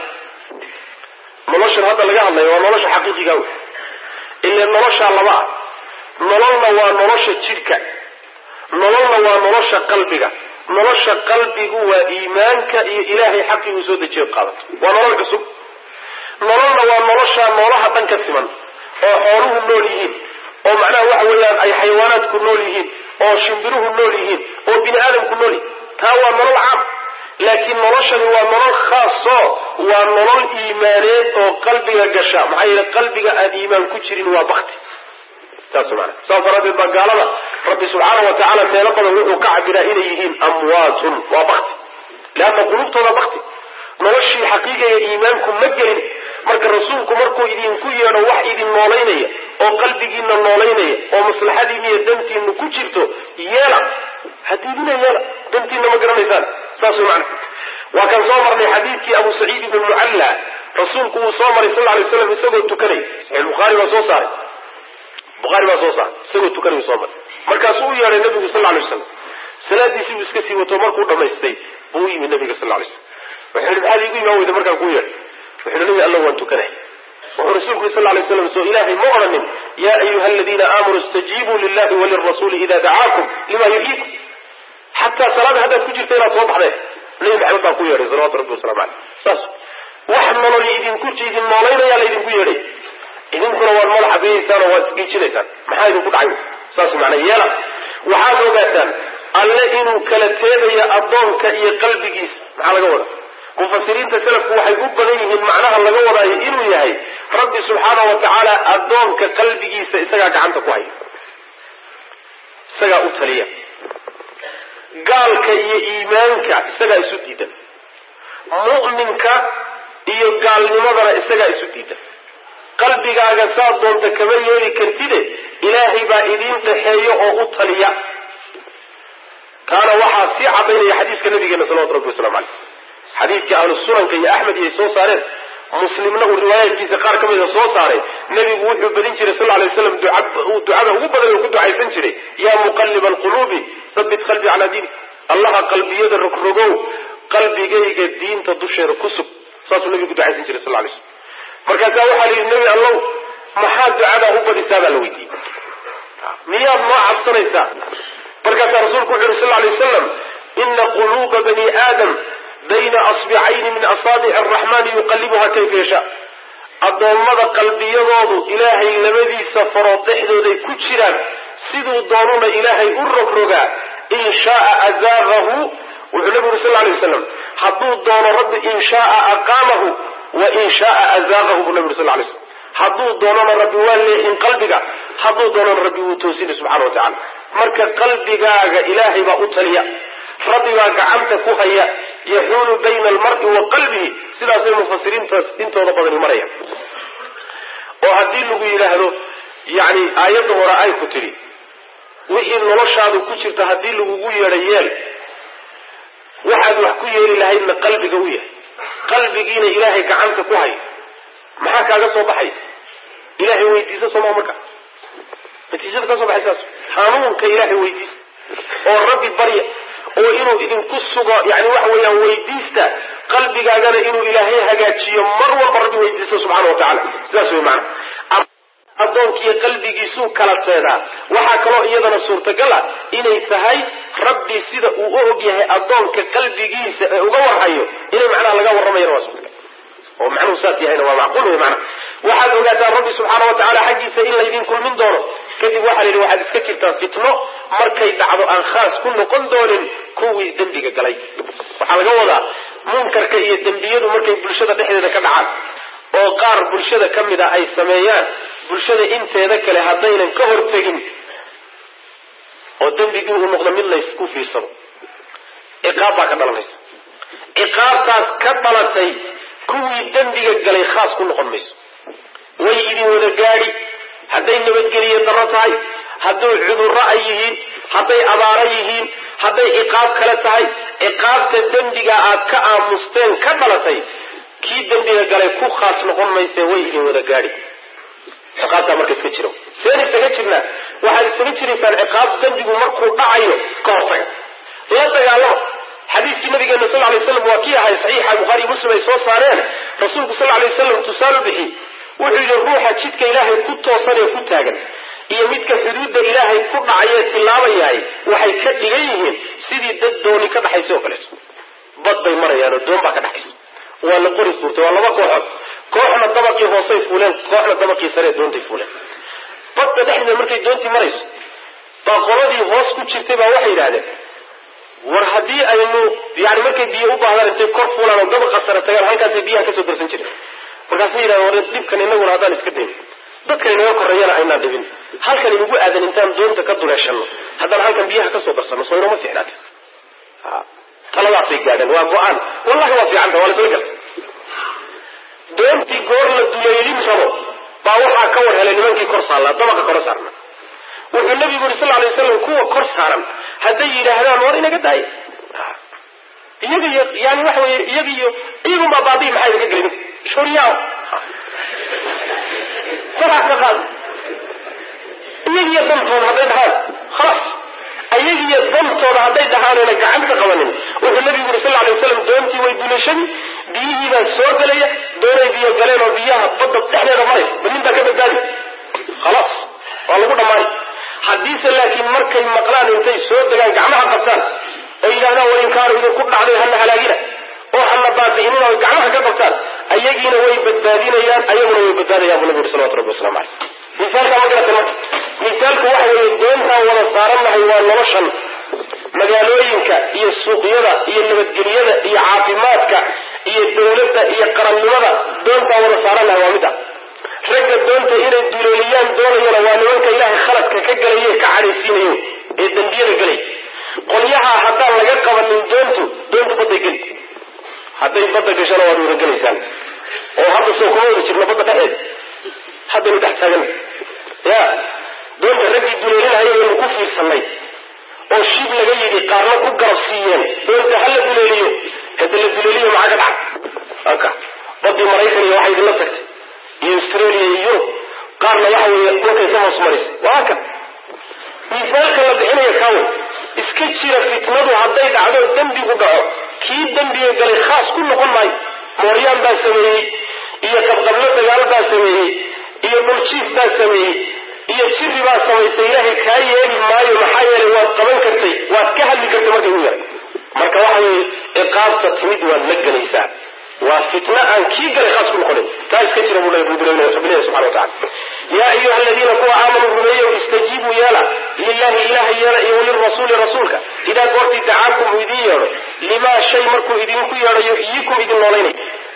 noloshan hadda laga hadlayo waa nolosha xaqiiqiga wey ile noloshaa laba ah nololna waa nolosha jidhka nololna waa nolosha qalbiga nolosha qalbigu waa iimaanka iyo ilaahay xaqii uu soo dejiyo qaadato waa nolol cusub nololna waa nolosha noolaha dhan ka siman oo xooluhu nool yihiin oo macnaha waxa weeyaan ay xayawaanaadku nool yihiin oo shimbiruhu nool yihiin oo bini aadamku nool yihiin taa waa nolol caam laakiin noloshani waa nolol khaaso waa nolol iimaaneed oo qalbiga gasha maxaa yeele qalbiga aan iimaan ku jirin waa bakti saas maana saas daraaddeed baa gaalada rabbi subxaana wa tacaala meelo badan wuxuu ka cabiraa inay yihiin amwaatun waa bakti leanna qulubtooda bakti noloshii xaqiiqiga iimaanku ma gelin marka rasuulku markuu idinku yeedho wax idin noolaynaya oo qalbigiina noolaynaya oo maslaxadiina iyo dantiina ku jirto yeela hadiidina yeela dantiina ma garanaysaan saas macna waa kan soo marnay xadiidkii abu saciid ibn mucalla rasuulku wuu soo maray sal lay slam isagoo tukanay saxiix bukhaari baa soo saaray bukhaari baa soo saaray isagoo tukanay soo maray markaasuu u yeedhay nabigu sal lay slam salaadiisii buu iska sii wato markuu dhamaystay buu u yimi nabiga sal lay slam wuxuu yihi maxaad iigu imaan weyda markaan kuu yeedhay wuxuu yihi nabi alla waan tukanay wuxuu rasuulku yiri sal lay slam soo ilaahay ma odhanin yaa ayuha aladiina aamanuu istajiibuu lillahi walirasuuli ida dacaakum lima yuxyiikum xataa salaada haddaad ku jirta inaad soo baxdeen nabi maxamed baa ku yeedhay salawatu rabbi waslamu caleyh saas wax nolol idinku idin noolaynaya la idinku yeedhay idinkuna waad madaxa beyeysaan oo waad isgiijinaysaan maxaa idinku dhacay saas macnaa yeela waxaad ogaataan alle inuu kala teedayo addoonka iyo qalbigiisa maxaa laga wada mufasiriinta salafku waxay u badan yihiin macnaha laga wadaayo inuu yahay rabbi subxaana wa tacaala addoonka qalbigiisa isagaa gacanta ku haya isagaa u taliya gaalka iyo iimaanka isagaa isu diidan mu'minka iyo gaalnimadana isagaa isu diidan qalbigaaga saad doonta kama yeeli kartide ilaahay baa idiin dhaxeeyo oo u taliya kaana waxaa sii cadaynaya xadiiska nabigeena salawatu rabbi waslamu caleyh xadiidkii ahlu sunanka iyo axmed iyo ay soo saareen muslimna uu riwaayaadkiisa qaar ka mida soo saaray nebigu wuxuu badin jiray sal lay slam ducada ugu badan oo ku ducaysan jiray yaa muqaliba alquluubi habit qalbi calaa diini allaha qalbiyada rogrogow qalbigayga diinta dusheeda ku sug saasuu nabigu ducaysan jiray sal lay slam markaasaa waxaa la yidhi nebi allow maxaa ducadaa u badisaa baa la weydiiyey miyaad noo cabsanaysaa markaasaa rasuulku wuxu yuri sal lay wasalam ina quluuba bani aadam bayna asbicayni min asaabici araxmaani yuqallibuha kayfa yashaa addoommada qalbiyadoodu ilaahay labadiisa farood dhexdooday ku jiraan siduu doonuna ilaahay u rogrogaa in shaaa azaaqahu wuxuu nabigu uri sal lay waslam hadduu doono rabbi in shaaa aqaamahu wa in shaaa azaaqahu buu nabi uri sal lay slam hadduu doonona rabbi waa leexin qalbiga hadduu doonona rabbi wuu toosini subxana wa tacala marka qalbigaaga ilaahay baa u taliya rabbi baa gacanta ku haya yaxuulu bayna almari wa qalbihi sidaasay mufasiriintaas intooda badani maraya oo haddii lagu yidhaahdo yani aayadda hore ay ku tidhi wixii noloshaadu ku jirta haddii lagugu yeedha yeel waxaad wax ku yeeli lahaydna qalbiga u yahay qalbigiina ilaahay gacanta ku hay maxaa kaaga soo baxay ilaahay weydiisa sooma marka natiijada ka soo baxay saas hanuunka ilaahay weydiisa oo rabbi barya oo inuu idinku sugo yani waxa weeyaan weydiista qalbigaagana inuu ilaahay hagaajiyo mar walba rabbi weydiisto subxana wa tacala sidaas wey maana addoonkiiyo qalbigiisuu kala teedaa waxaa kaloo iyadana suurtagal ah inay tahay rabbi sida uu u og yahay addoonka qalbigiisa ee uga warhayo inay macnaha laga warramayana waa suurtagal oo macnuhu saas yahayna waa macquul wey maana waxaad ogaataa rabbi subxaana wa tacala xaggiisa in laydin kulmin doono kadib waxaa la yidhi waxaad iska jirtaa fitno markay dhacdo aan khaas ku noqon doonin kuwii dembiga galay waxaa laga wadaa munkarka iyo dembiyadu markay bulshada dhexdeeda ka dhacaan oo qaar bulshada ka mid a ay sameeyaan bulshada inteeda kale haddaynan ka hortegin oo dembigii uu noqdo mid laysku fiirsado ciqaab baa ka dhalanaysa ciqaabtaas ka dhalatay kuwii dembiga galay khaas ku noqon mayso way idin wada gaadhi hadday nabadgeliye darro tahay hadduu cudurro ay yihiin hadday abaaro yihiin hadday ciqaab kale tahay ciqaabta dembiga aad ka aamusteen ka dhalatay kii dembiga galay ku khaas noqon mayse way idin wada gaadhi ciqaabtaa marka iska jiro seen isaga jirnaa waxaad isaga jiraysaan ciqaab dembigu markuu dhacayo ka hortaga la dagaalama xadiiskii nabigeena sal lay slam waa kii ahay saxiixa bukhaari muslim ay soo saareen rasuulku sal lay waslam tusaale bixi wuxuu yidhi ruuxa jidka ilaahay ku toosan ee ku taagan iyo midka xuduudda ilaahay ku dhacayee tilaabayahay waxay ka dhigan yihiin sidii dad dooni ka dhaxaysa oo kaleeto bad bay marayaan oo doon baa ka dhaxaysa waa la qori suurtay waa laba kooxood kooxna dabaqii hoosay fuuleen kooxna dabaqii saree doontay fuuleen badda dhexdeeda markay doontii marayso baa qoladii hoos ku jirtay baa waxay yidhahdeen war haddii aynu yani markay biyo u baahdaan intay kor fuulaan oo dabaqa sare tagaan halkaasay biyaha kasoo darsan jireen markaasay yidhahdeen war dhibkan inaguna haddaan iska dayn dadkan inaga korreeyana aynaan dhibin halkan inugu aadan intaan doonta ka duleeshano haddaan halkan biyaha kasoo darsano soo inoma fiicnaate taladaasay gaadheen waa go-aan wallahi waa fiicanta waa lasla garta doontii goor la duleelin rabo baa waxaa ka war helay nimankii kor saarnaa dabaqa kor saarna wuxuu nabigu yuri sal lay waslam kuwa kor saaran hadday yidhaahdaan war inaga daaya iyaga iyo yani waxa weye iyaga iyo iyagunbaa baabii maxaa idinka gelin shuryaa farax ka qaad iyagiyo dantooda hadday dhahaan khalaas iyagiyo dantooda hadday dhahaanayna gacanta qabanin wuxuu nabigu yuri sal lay waslam doontii way dulashan biyihii baa soo gelaya doonay biyo galeen oo biyaha badda dhexdeeda maraysa ba nin baa ka badbaadi khalaas waa lagu dhammaanay haddiise laakiin markay maqlaan intay soo degaan gacmaha qabtaan oo yidhahdaan war inkaaru idinku dhacday hana halaagina oo hana baabi'inina oy gacmaha ka qabtaan ayagiina way badbaadinayaan ayaguna way badbaadayaan buu nabi yuri salawatu rabbi waslamu caleyh misaalka ma garatan marka misaalku waxa weeye doontaan wada saarannahay waa noloshan magaalooyinka iyo suuqyada iyo nabadgelyada iyo caafimaadka iyo dawladda iyo qarannimada doontaan wada saarannahay waa mid a ragga doonta inay duleeliyaan doonayana waa nimanka ilaahay khaladka ka gelaye ka cadhaysiinayo ee dembiyada gelay qolyaha haddaan laga qabanin doontu doontu badday geli hadday badda gashana waad wada gelaysaan oo hadda soo kuma wada jirno badda dhexeed haddaynu dhex taagan ya doonta raggii duleelinahaya waynu ku fiirsanay oo shib laga yidhi qaarna ku garab siiyeen doonta ha la duleeliyo hada la duleeliyo maxaa ka dhaca aka badii maraykan iyo waxay idinla tagtay iyo australia iyo yurub qaarna waxa weeye dhulkay ka hoos maraysa waa kan misaalka la bixinaya kaawe iska jira fitnadu hadday dhacdo dembigu dhaco kii dembiga galay khaas ku noqon maayo mooryaan baa sameeyey iyo qabqablo dagaal baa sameeyey iyo dhuljiif baa sameeyey iyo jiri baa samaysay ilaahay kaa yeeli maayo maxaa yeelay waad qaban kartay waad ka hadli kartay markay u yaray marka waxa weeye ciqaabta timid waad la gelaysaa waa fitna aan kii galay khaas ku noqonin taa iska jira buu rabbilahi subxana wa tacala yaa ayuha aladiina kuwa aamanuu rumeeyow istajiibuu yeela lilahi ilaha yeela iyo walirasuuli rasuulka idaa goortii dacaakum uu idin yeedho limaa shay markuu idinku yeedho yuxyiikum idin noolaynay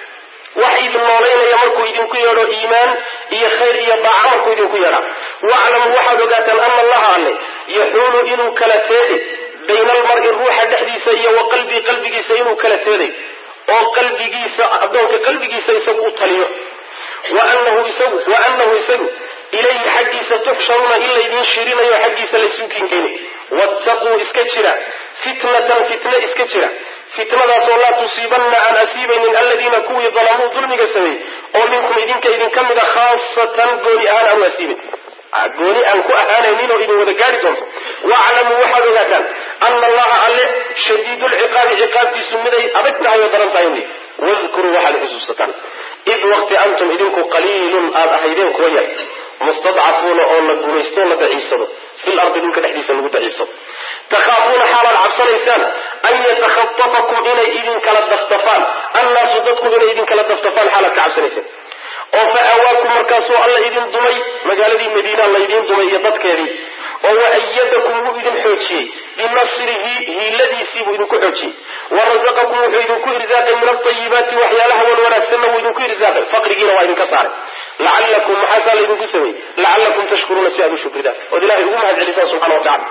wax idin noolaynaya markuu idinku yeedho iimaan iyo khayr iyo daaca markuu idinku yeedha waclamuu waxaad ogaataan ana allaha alle yaxuulu inuu kala teeday bayna almari ruuxa dhexdiisa iyo wa qalbii qalbigiisa inuu kala teeday oo qalbigiisa addoonka qalbigiisa isagu u taliyo wa anahu isagu wa anahu isagu ilayhi xaggiisa tuxsharuuna in laydin shirinayo xaggiisa laysu kinkeeni wattaquu iska jira fitnatan fitne iska jira fitnadaasoo laa tusiibanna aan asiibaynin aladiina kuwii dalamuu dulmiga sameeyey oo minkum idinka idinka mid a khaasatan gooni ahaan aanu asiibin gooni aan ku ahaanaynin oo idin wada gaari doonto waclamuu waxaad ogaataan ana allaha alle shadiidulciqaabi ciqaabtiisu miday adag tahay oo daran tahay wadkuruu waxaad xusuusataan id waqti antum idinku qaliilun aad ahaydeen kuwa yar mustadcafuuna oo la gumaysto o la daciifsado fil ardi dhulka dhexdiisa lagu daciifsado takhaafuuna xaalaad cabsanaysaan an yatakhatafakum inay idin kala daftafaan annaasu dadku inay idin kala daftafaan xaalaad ka cabsanaysaan oo fa aawaakum markaasuu alla idin dumay magaaladii madiina laydin dumay iyo dadkeedii oo wa ayadakum wuu idin xoojiyey binasrihi hiiladiisii buu idinku xoojiyey wa rasaqakum wuxuu idinku irsaaqay min altayibaati waxyaalaha wan wanaagsanna wuu idinku irsaaqay faqrigiina waa idinka saaray lacallakum maxaasaa laydinku sameeyey lacallakum tashkuruuna si aad u shukridaan ood ilahay ugu mahad celisaan subxana watacala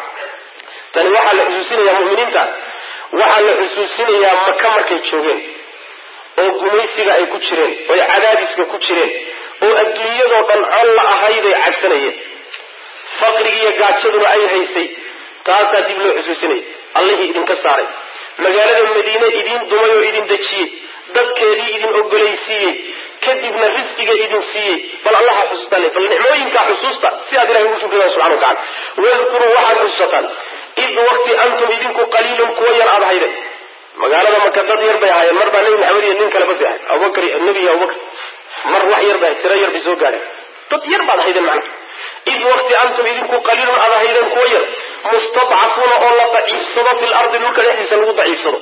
tani waxaa la xusuusinayaa muminiinta waxaa la xusuusinayaa maka markay joogeen oo gumaysiga ay ku jireen oy cadaadiska ku jireen oo adduunyadoo dhan col la ahayday cabsanayeen faqrigiiyo gaajaduna ay haysay taasaa dib loo xusuusinaya allihii idinka saaray magaalada madiine idiin dumay oo idin dejiyey dadkeedii idin ogolaysiiyey kadibna risqiga idin siiyey bal allaha xusuustaan bal nicmooyinkaa xusuusta si aad ilahay ugu shukridaan subxana watacala wadkuruu waxaad xusuusataan id waqti antum idinku qaliilun kuwa yar aad hayden magaalada maka dad yar bay ahaayeen mar baa nebi maxamed iyo nin kale basi ahay abubakar nebi abubakar mar wax yar bay ahay tiro yar bay soo gaadheen dad yar baad ahaydeen macnaha id waqti antum idinku qaliilun aad ahaydeen kuwa yar mustadcafuuna oo la daciifsado fil ardi dhulka dhexdiisa lagu daciifsado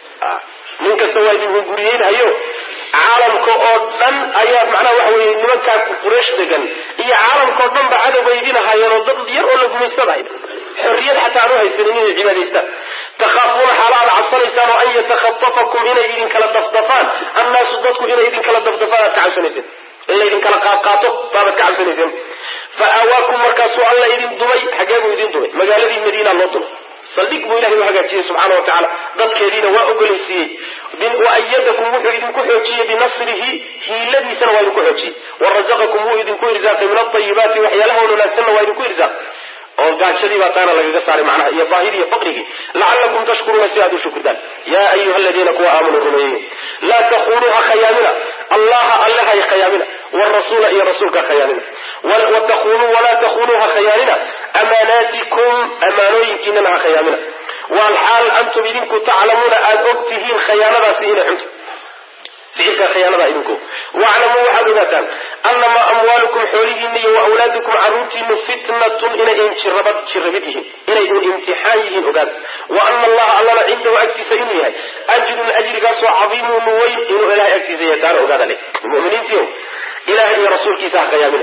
nin kasta waa idin hunguriyeynhayo caalamka oo dhan ayaa macnaha waxa weye nimankaa quraysh degan iyo caalamka oo dhan ba cadowba idin ahaayeen oo dad yar oo la gumaystadahay xorriyad xataa aan u haysanin inay cibaadaystaan takhaafuuna xaala aad cabsanaysaan oo an yatakhatafakum inay idin kala dafdafaan annaasu dadku inay idin kala dafdafaan aad ka cabsanayseen in laydin kala qaadqaato baabaad ka cabsanayseen fa aawaakum markaasuu alla idin dumay xagee buu idin dumay magaaladii madiina loo dumay saldhig buu ilahay u hagaajiyey subxaana wa tacaala dadkeediina waa ogolaysiiyey wa ayadakum wuxuu idinku xoojiyey binasrihi hiiladiisana waa idinku xoojiyey wa rasaqakum wuu idinku irsaaqay min alayibaati waxyaalaha wanaagsanna waa idinku irsaaqay oo gaajadii baa taana lagaga saaray macnaha iyo baahidii iyo faqrigii lacalakum tashkuruuna si aad u shukridaan yaa ayuha aladiina kuwa aamanuu rumeeyey laa takunuu ha khayaamina allaha alle hay khayaamina wrasuula iyo rasuulka khayaamina watakunuu walaa takunuu ha khayaanina amaanaatikum amaanooyinkiinana ha khayaamina walxaal antum idinku taclamuuna aada og tihiin khayaanadaasi inay xunta ficilka khiyaanada idinku waclamuu waxaad ogaataan anamaa amwaalukum xoolihiina iyo wa awlaadukum caruurtiinu fitnatun inay jirabad jirabid yihiin inay un imtixaan yihiin ogaada wa ana allaha allana cindahu agtiisa inuu yahay ajrun ajrigaasoo cadiimun weyn inuu ilahay agtiisa yahay taana ogaada le muminiintiio ilahay iyo rasuulkiisa ha khayaamina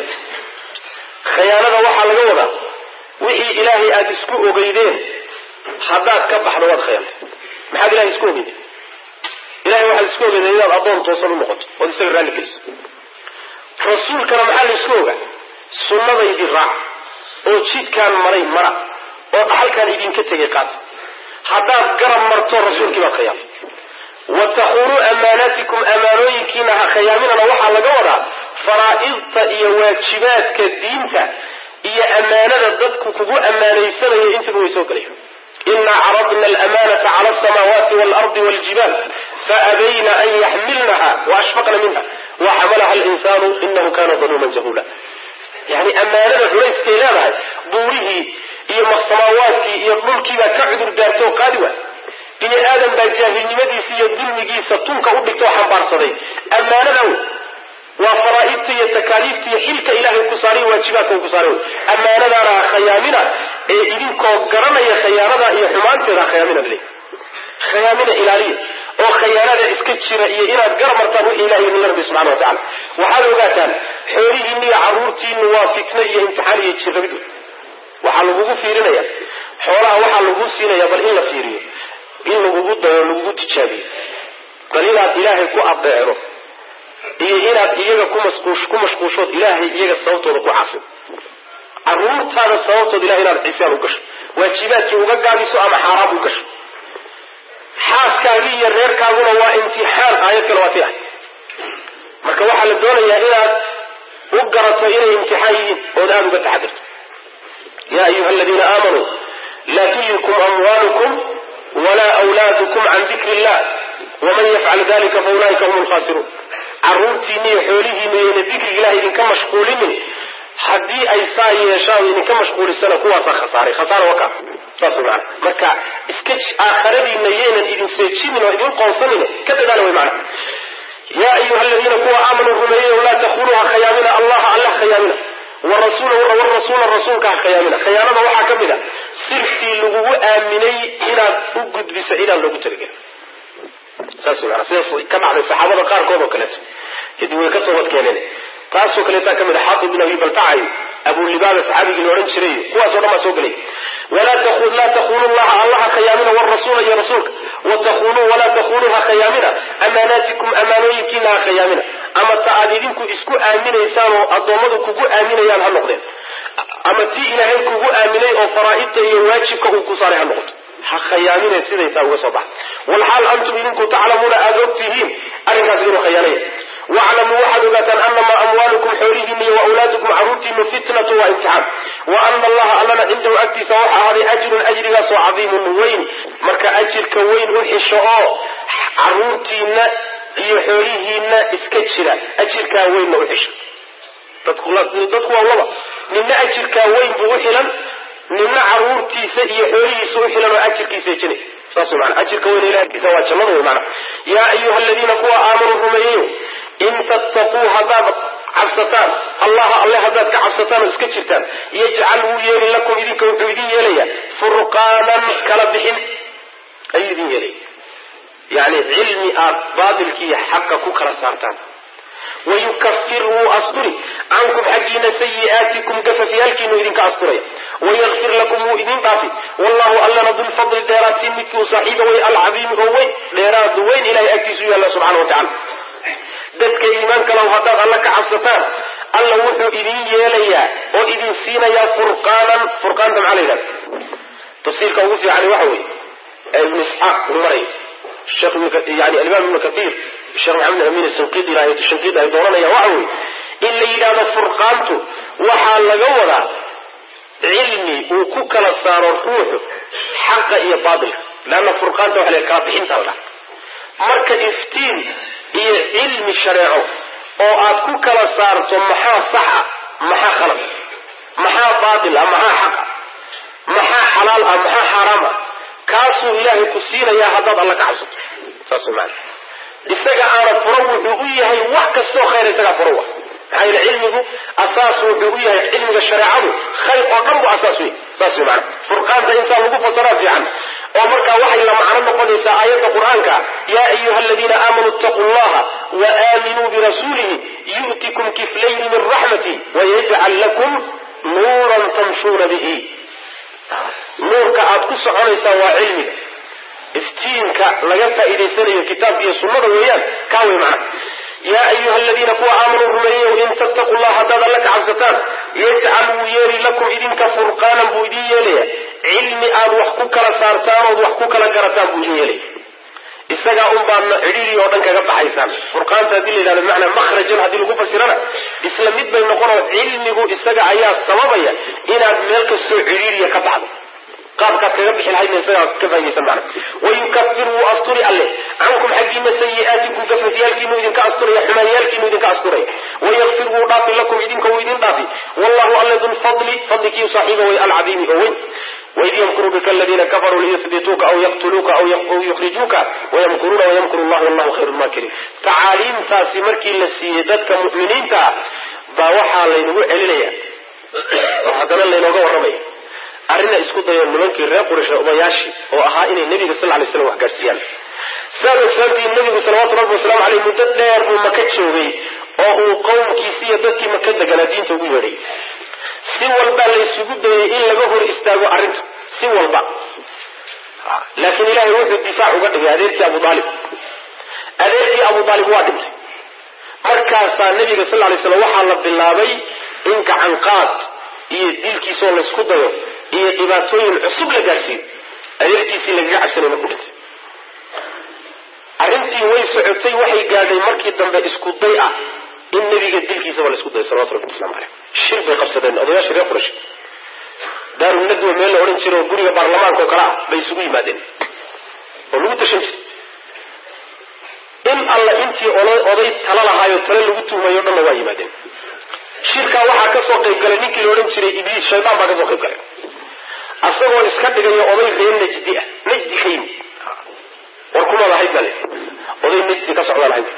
khayaanada waxaa laga wadaa wixii ilaahay aada isku ogeydeen haddaad ka baxdo waad khiyaantay maxaad ilahay isku ogeydeen ilahay waxaad isku ogeyday inaad addoon toosan u noqoto ood isaga raalli geliso rasuulkana maxaa la isku ogaa sunnadaydii raac oo jidkaan maray mara oo dhaxalkaan idinka tegay qaata haddaad garab marto rasuulkii baad khiyaamtay wa takunuu amaanaatikum amaanooyinkiina ha khiyaaminana waxaa laga wadaa faraa'idta iyo waajibaadka diinta iyo ammaanada dadku kugu ammaanaysanayo intiba way soo gelayo ina caradna alamanata cala alsamaawaati waalardi waljibaal faabayna an yaxmilnaha waashfaqna minha waxamalaha alinsanu inahu kana daluuman jahula yani ammaanada culayskay leedahay buurihii iyo samaawaadkii iyo dhulkiibaa ka cudur daartoo qaadi wa bini aadam baa jaahilnimadiisa iyo dulmigiisa tunka u dhigtoo xambaarsaday ammaanada wey waa faraa'idta iyo takaaliifta iyo xilka ilaahay ku saaray waajibaadka uu ku saaray wey ammaanadaana ha khayaamina ee idinkoo garanaya khayaanada iyo xumaanteeda ha khayaamina bale khayaamina ilaaliya oo khayaanada iska jira iyo inaad garab martaan wixii ilahay idinla rabbi subxana wa tacala waxaad ogaataan xoolihiina iyo carruurtiinu waa fitno iyo imtixaan iyo jirrabid wey waxaa lagugu fiirinaya xoolaha waxaa lagu siinaya bal in la fiiriyo in lagugu dayo lagugu tijaabiyo bal inaad ilaahay ku adeecdo iyo inaad iyaga kumasquush ku mashquushood ilaahay iyaga sababtooda ku casin caruurtaada sababtooda ilahay inaad cisaan u gasho waajibaadkii uga gaabiso ama xaaraam u gasho xaaskaagii iyo reerkaaguna waa imtixaan aayad kale waa ti ah marka waxaa la doonayaa inaad u garato inay imtixaan yihiin ood aada uga taxadirto ya ayuha aladiina aamanuu laa tulhikum amwaalukum walaa wlaadukum can dikri illah waman yafcal dalika faulaika hum lkhasiruun caruurtiina iyo xoolihiina iyona dikriga ilahay idinka mashquulinin haddii ay saa yeeshaan idinka mashquulisana kuwaasa khasaaray khasaara waka saas mana marka iska aakhiradiina yaynan idin seejinin oo idin qoonsanin ka dadaala way mana yaa ayuha aladiina kuwa aamanuu rumeeyeyo laa takunuu ha khayaamina allaha alla ha khayaamina warasuula warasuula rasuulka ha khayaamina khayaanada waxaa ka mid a sirtii lagugu aaminay inaad u gudbiso cidaan loogu talagelin saas mana sida ka dhacday saxaabada qaarkood oo kaleeto kadib way ka toobad keeneen taasoo kaleetaa ka mid a xaafid bin abi baltacay abulibaaba saxaabigii la odhan jiray kuwaasoo dhan baa soo gelay laa takunu llaha allaha khayaamina warasuula iyo rasuulka watakunu walaa takunuu ha khayaamina amaanaatikum amaanooyinkiina ha khayaamina ama ta aad idinku isku aaminaysaan oo addoommadu kugu aaminayaan ha noqdeen ama tii ilaahay kugu aaminay oo faraa'idta iyo waajibka uu ku saaray ha noqoto ha khayaamine sidaysaa uga soo baxa walxaal antum idinku taclamuuna aada og tihiin arrinkaas inuu khayaanaya waclamuu waxaad ogaataan anamaa amwaalukum xoolihiina iyo waawlaadukum caruurtiinu fitnatu waa imtixaan wa ana allaha allana cindahu agtiisa waxa ahaaday ajrun ajrigaasoo cadiimun weyn marka ajirka weyn u xisho oo caruurtiina iyo xoolihiina iska jira ajirkaa weynna u xisho dadku waa laba nina ajirkaa weyn buu u xilan nina caruurtiisa iyo xoolihiisa u xilan oo ajirkiisa ejinay saas wey mana ajirka weyn ilahi agtiisa waa jannada wey mana yaa ayuha aladiina kuwa aamanuu rumeeyeyo in tattaquu haddaad cabsataan allaha alle haddaad ka cabsataan oo iska jirtaan yajcal wuu yeeli lakum idinka wuxuu idin yeelayaa furqaanan kala bixin ayuu idin yeelaya yani cilmi aad baatilkiiyo xaqa ku kala saartaan wayukafir wuu asturi cankum xaggiina sayi'aatikum gafafyaalkiinu idinka asturaya wayakfir lakum wuu idin dhaafi wallahu allana dulfadli dheeraadtiin midkii u saaxiiba way alcadiimi oo weyn dheeraad weyn ilahay agtiisu yaalla subxana wa tacala dadka iimaanka low haddaad alla ka cabsataan alla wuxuu idin yeelayaa oo idin siinayaa furqaanan furqaanta maxaa la yidhahda tafsiirka ugu fiicani waxa weeye ee ibnu isxaaq uu maray yani alimaam ibnu kaiir sheekh maxamed amin shinqidi shinqidi ay dooranayaan waxa weeye in la yidhahdo furqaantu waxaa laga wadaa cilmi uu ku kala saaro ruuxu xaqa iyo baatilka leanna furqaanta waxa la kala bixinta la marka iftiin iyo cilmi shareeco oo aad ku kala saarto maxaa saxa maxaa khalad maxaa baatil ah maxaa xaqa maxaa xalaal ah maxaa xaaraam ah kaasuu ilaahay ku siinayaa haddaad alla ka cabsato saas maana isaga aana furo wuxuu u yahay wax kastoo khayr isagaa furo wa maxaa yeele cilmigu asaas wuxuu u yahay cilmiga shareecadu khayr oo dhan bu asaas wey saas wey maana furqaanta insaa lagu fasaraa fiican oo markaa waxay la macno noqonaysaa aayadda qur-aanka yaa ayuha aladiina aamanuu ittaquu llaha wa aaminuu birasuulihi yu'tikum kiflayni min raxmati wayajcal lakum nuuran tamshuuna bihi nuurka aad ku soconaysaan waa cilmiga iftiinka laga faa'iidaysanayo kitaabka iyo sunnada weeyaan kaa wey macna yaa ayuha aladiina kuwa aamanuu rumeeyeyo in tattaquu llah haddaad alla ka cabsataan yajcal wuu yeeli lakum idinka furqaanan buu idin yeelaya cilmi aad wax ku kala saartaan ood wax ku kala garataan buu idin yeelaya isagaa un baadna cidhiiri oo dhan kaga baxaysaan furqaanta haddii la yidhahdo bimacnaa makhrajan haddii lagu fasirana isla mid bay noqonoo cilmigu isaga ayaa sababaya inaad meel kastoo cidhiiriya ka baxdo qaabkaad kaga bixi lahaydna isagaa ka fahmaysan macna wayukafir wuu asturi alle cankum xaggiina sayi'aatikum gafafyaalkiinu idinka asturaya xumaanyaalkiinu idinka asturaya wayakfir wuu dhaafi lakum idinka wuu idin dhaafi wallahu alle dulfadli fadlikiiu saaxiiba way alcadiimi oo weyn waid yamkuru bika aladiina kafaruu liyuhbituuka aw yaqtuluuka aw yukhrijuuka wayamkuruuna wayamkuru llah wallahu khayru lmaakiriin tacaaliimtaasi markii la siiyey dadka mu'miniinta ah baa waxaa laynagu celinaya oo haddana laynooga warramaya arrina isku dayo nimankii reer quraysh odayaashii oo ahaa inay nebiga sal lay slam wax gaarsiiyaan saad ogsaantiin nebigu salawatu rabbi wasalaamu caleyh muddo dheer buu maka joogay oo uu qowmkiisi iyo dadkii maka deganaa diinta ugu yeedhay si walbaa la isugu dayay in laga hor istaago arrinta si walba laakiin ilahay wuxuu difaac uga dhigay adeerkii abu aalib adeerkii abu aalib waa dhintay markaasaa nabiga sal lay slam waxaa la bilaabay in gacanqaad iyo dilkiisoo laysku dayo iyo dhibaatooyin cusub la gaadhsiiyo adeerkiisii lagaga cabsanay markuu dhintay arrintii way socotay waxay gaadhay markii dambe isku day ah in nabiga dilkiisaba laisku dayo salawatu rabbi waslamu caleyh shir bay qabsadeen odayaasha reer qurash daarunadwa meel la odhan jira oo guriga baarlamaanka oo kale ah bay isugu yimaadeen oo lagu tashan jiray in alla intii oday tala lahaayo tale lagu tuhmayo dhanna waa yimaadeen shirkaa waxaa kasoo qayb galay ninkii la odhan jiray ibliis shaydaan baa kasoo qayb galay asagoo iska dhigayo oday reer najdi ah najdi ka yimid war kumaad ahayd bale oday najdi ka socdaan ahayd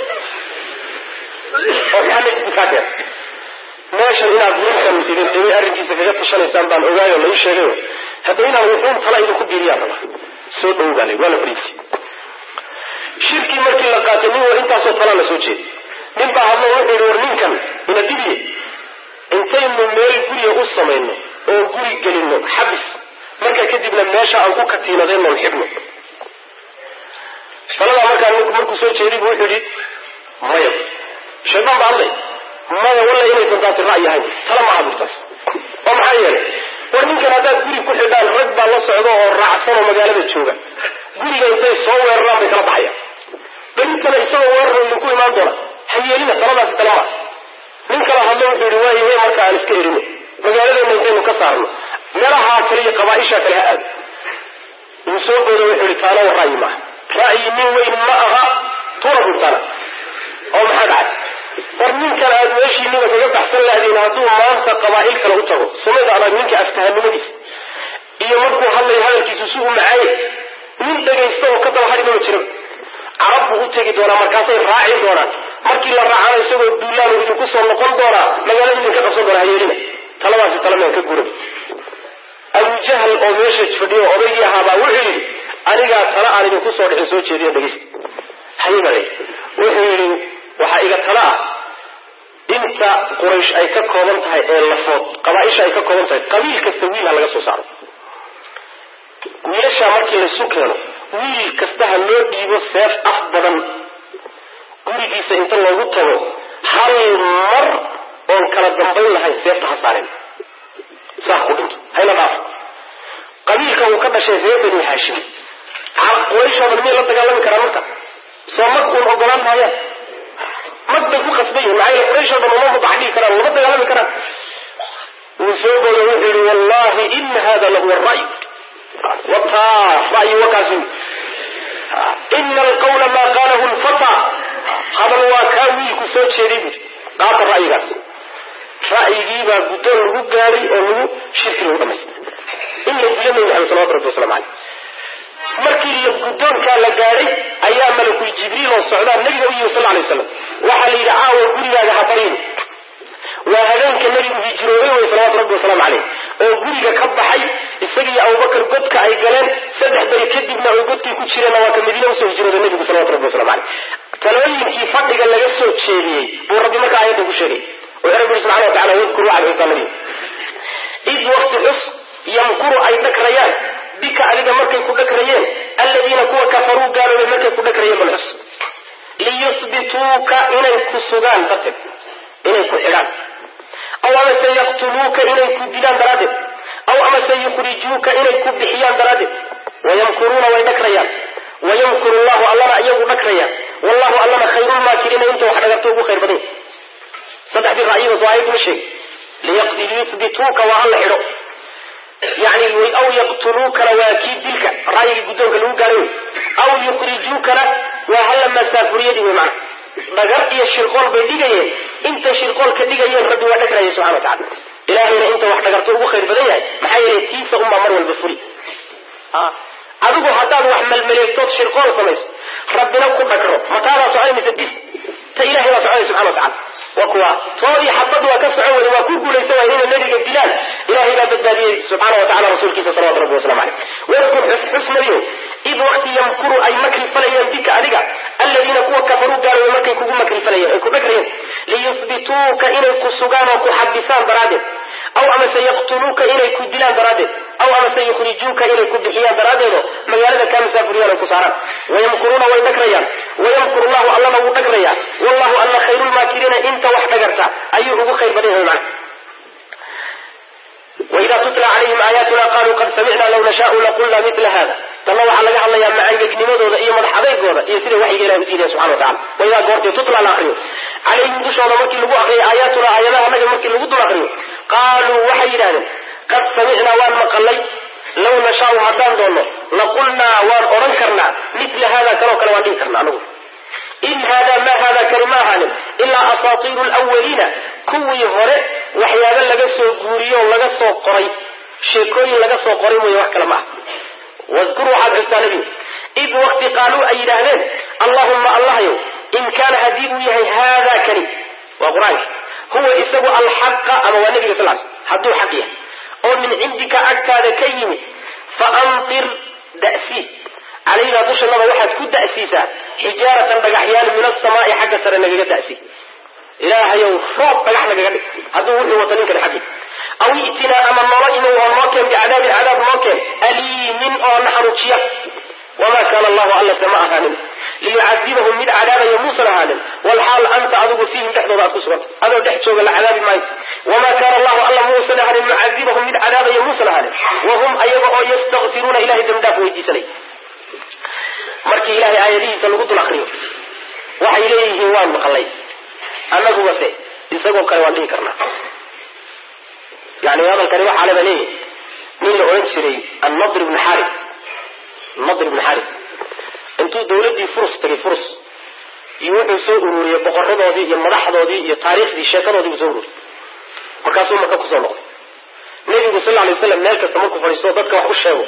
oo maxaa najdi kaa keen meeshan inaad ninkan idin dhibay arrinkiisa kaga tashanaysaan baan ogaayo la ii sheegayo hadda inaan wuxuun tala idinku biiriyaan rabaa soo dhow baa la waa la fariisi shirkii markii la qaatay nin war intaasoo talaa la soo jeeday nin baa hadlo wuxuu yihi war ninkan ina dibiye intaynu meel guriga u samayno oo guri gelino xabis marka kadibna meesha aan ku katiinadaynoon xidhno taladaa markaa ninku markuu soo jeeday bu wuxuu yihi maya shaydaan baa hadlay maya walla inaysan taasi ra'yi ahayn tala ma aburtaas oo maxaa yeelay war ninkan haddaad guri ku xidhaan rag baa la socda oo raacsan oo magaalada jooga guriga intay soo weeraraan bay kala baxayaan berintana isagoo weerar idinku imaan doona hayeelina taladaasi tala maa nin kala hadlo wuxuu yihi waayahe marka aan iska erino magaaladeena intaynu ka saarno meelahaa kale iyo qabaaisha kale ha aado uu soo booda wuxuu yihi taana wa ra'yi maaha ra'yi nin weyn ma aha tuna burtana oo maxaa dhacay war ninkan aad meeshiiniba kaga baxsan lahdeen hadduu maanta qabaa'il kale u tago samada adag ninka aftahanimadiisa iyo markuu hadlayo hadalkiisu si u macaaye nin dhegaysta oo ka daba hadhi maba jira carab buu u tegi doonaa markaasay raaci doonaan markii la raacana isagoo duulaanu idinku soo noqon doonaa magaalada idinka qabsan doonaa hayeelina taladaasi talamean ka guran abujahl oo meesha fadhiyo odaygii ahaabaa wuxuu yidhi anigaa tala aan idinku soo dhixin soo jeediya dhegeysta hayabale wuxuu yidhi waxaa iga tala ah inta quraysh ay ka kooban tahay ee lafood qabaaisha ay ka kooban tahay qabiil kasta wiil ha laga soo saaro wiilashaa markii laysu keeno wiil kasta ha loo dhiibo seef af badan gurigiisa inta loogu tago hal mar oon kala dambayn lahayn seefta ha saareen saa ku dhinto hayna dhaaf qabiilka uu ka dhashay reer bani haashim qurayshoo dhan miyay la dagaalami karaan marka soo mag uun ogolaan maayaan mag bay ku qasban yihin maxaa yele qurayshoo dhan uma mubax dhigi karaan lama dagaalami karaan wuu soo booda wuxuu yihi wallahi ina hada lahuwa ray wataa ra'yi wakaasi ina alqawla maa qaalahu lfata hadal waa kaa wiilku soo jeeday buuri qaata ra'yigaas ra'yigiibaa guddoon lagu gaadhay oo lagu shirki lagu dhamaystay in la dilo nabi maxamed salawatu rabbi waslamu caleyh markii la guddoonkaa la gaadhay ayaa malakul jibriil oo socdaa nabiga u yimi sal lay waslam waxaa la yidhi caawa gurigaaga ha barin waa habeenka nabigu hijroobay wey salawatu rabbi wasalaamu caleyh oo guriga ka baxay isagiiyo abubakar godka ay galeen saddex beri kadibna ay godkii ku jireenna waa ka madiina usoo hijrooday nabigu salawatu rabbi waslamu caleyh talooyinkii fadhiga laga soo jeediyey buu rabbi markaa aayadda ku sheegay oo rabbi uri subxana wa tacala wadkur waxad xusaa nabiga id wakti xus yamkuru ay dhagrayaan bika adiga markay ku dhagrayeen alladiina kuwa kafaruu gaaloobay markay ku dhagrayeen bal xus liyusbituuka inay ku sugaan darteed inay ku xidhaan aw amase yaqtuluuka inay ku dilaan daraaddeed aw amase yukhrijuuka inay ku bixiyaan daraaddeed wayamkuruuna way dhagrayaan wayamkuru llahu allana iyagu dhagrayaan wallahu allana khayrulmaakiriina inta wax dhagarto ugu khayr badan saddexdii ra'yidaas waa ayaduma sheeg liyusbituuka waa alla xidho yani aw yaqtuluukana waa kii dilka ra'yigii guddoonka lagu gaaray aw yukhrijuukana waa halla masaafuriyadii wey macana dhagar iyo shirqool bay dhigayeen intay shirqoolka dhigayeen rabbi waa dhagraya subxana wa tacala ilaahayna inta wax dhagarto ugu khayr badan yahay maxaa yeelay tiisa unbaa mar walba fuli adigu haddaad wax malmaleegtood shirqool samayso rabbina ku dhagro mataadaa soconaysa dis ta ilahay baa soconaya subxana wa tacala wa kuwa toodii xabad waa ka socon wada waa ku guulaysan waay inay nabiga dilaan ilahay baa badbaadiyey subxaana wa tacala rasuulkiisa salawatu rabbi waslamu caleyh wadkur xus xus nabiyo id waqti yamkuru ay makri falayeen bika adiga alladiina kuwa kafaruu gaaloobay markay kugu makri falayeen ay ku dhagrayeen liyusbituuka inay ku sugaan oo ku xabisaan daraaddeed aw amase yaqtuluuka inay ku dilaan daraaddeed aw amase yukhrijuuka inay ku bixiyaan daraaddeedo magaalada kaa masaafuriyaan ay ku saaraan wayamkuruuna way dhagrayaan wayamkuru llahu allana wuu dhagrayaa wallahu alla khayrulmaakiriina inta wax dhagarta ayuu ugu khayr badan yahay macna waida tutla calayhim aayaatuna qaluu qad samicna law nashaau laqulna mila hada tanna waxaa laga hadlayaa macaangegnimadooda iyo madax adeygooda iyo sida waxyiga ilahi udiidaya subxana watacala waidaa goortay tutla la akriyo calayhim dushooda markii lagu akriyo aayaatuna aayadaha naga markii lagu dul akriyo qaaluu waxay yidhahdeen qad samicnaa waan maqalay law nashaau haddaan doonno laqulnaa waan odhan karnaa mila hada kanoo kale waan dhihi karna anagu in hada ma hada kani ma ahaanin ilaa asaatiiru lwaliina kuwii hore waxyaaba laga soo guuriyo o laga soo qoray sheekooyin laga soo qoray mooye wax kale ma ah wadkur waxaad xustaa nebigu id wakti qaaluu ay yidhaahdeen allahuma allahyow in kaana haddii uu yahay haada kani waa qur-aanka huwa isagu alxaqa ama waa nebiga sal l hadduu xaq yahay oo min cindika agtaada ka yimid fa anfir da'sii calaynaa dushanada waxaad ku da'siisaa xijaaratan dhagaxyaal min asamaai xagga sare nagaga da'si ilaahayow roob dhagax nagaga dhig hadduu wuxuu wata ninkani xaggi aw i'tinaa ama noola imow oo noo keen bicadaabin cadaab noo keen aliimin oo na xanuujiya wamaa kaana allahu allase ma ahaanin liyucadibahum mid cadaabaya muusan ahaanin walxaal anta adigu fiihim dhexdooda aad ku suganta adoo dhex jooga la cadaabi maayo wamaa kaana allahu alla muusan ahaanin mucadibahum mid cadaabaya muusan ahaanin wahum ayaga oo yastakfiruuna ilahay dambidhaaf weydiisanay markii ilaahay aayadihiisa lagu dul akriyo waxay leeyihiin waan maqlay annagubase isagoo kale waan dhihi karnaa yani hadalkani waxaa leba leeyahy nin la odhan jiray annadr ibni xari nadr ibni xari intuu dawladdii furus tagay furus iyo wuxuu soo ururiyey boqoradoodii iyo madaxdoodii iyo taariikhdii sheekadoodii buu soo ururiyey markaasuu maka kusoo noqday nebigu sal lay waslam meel kasta markuu fadhiisto dadka wax u sheego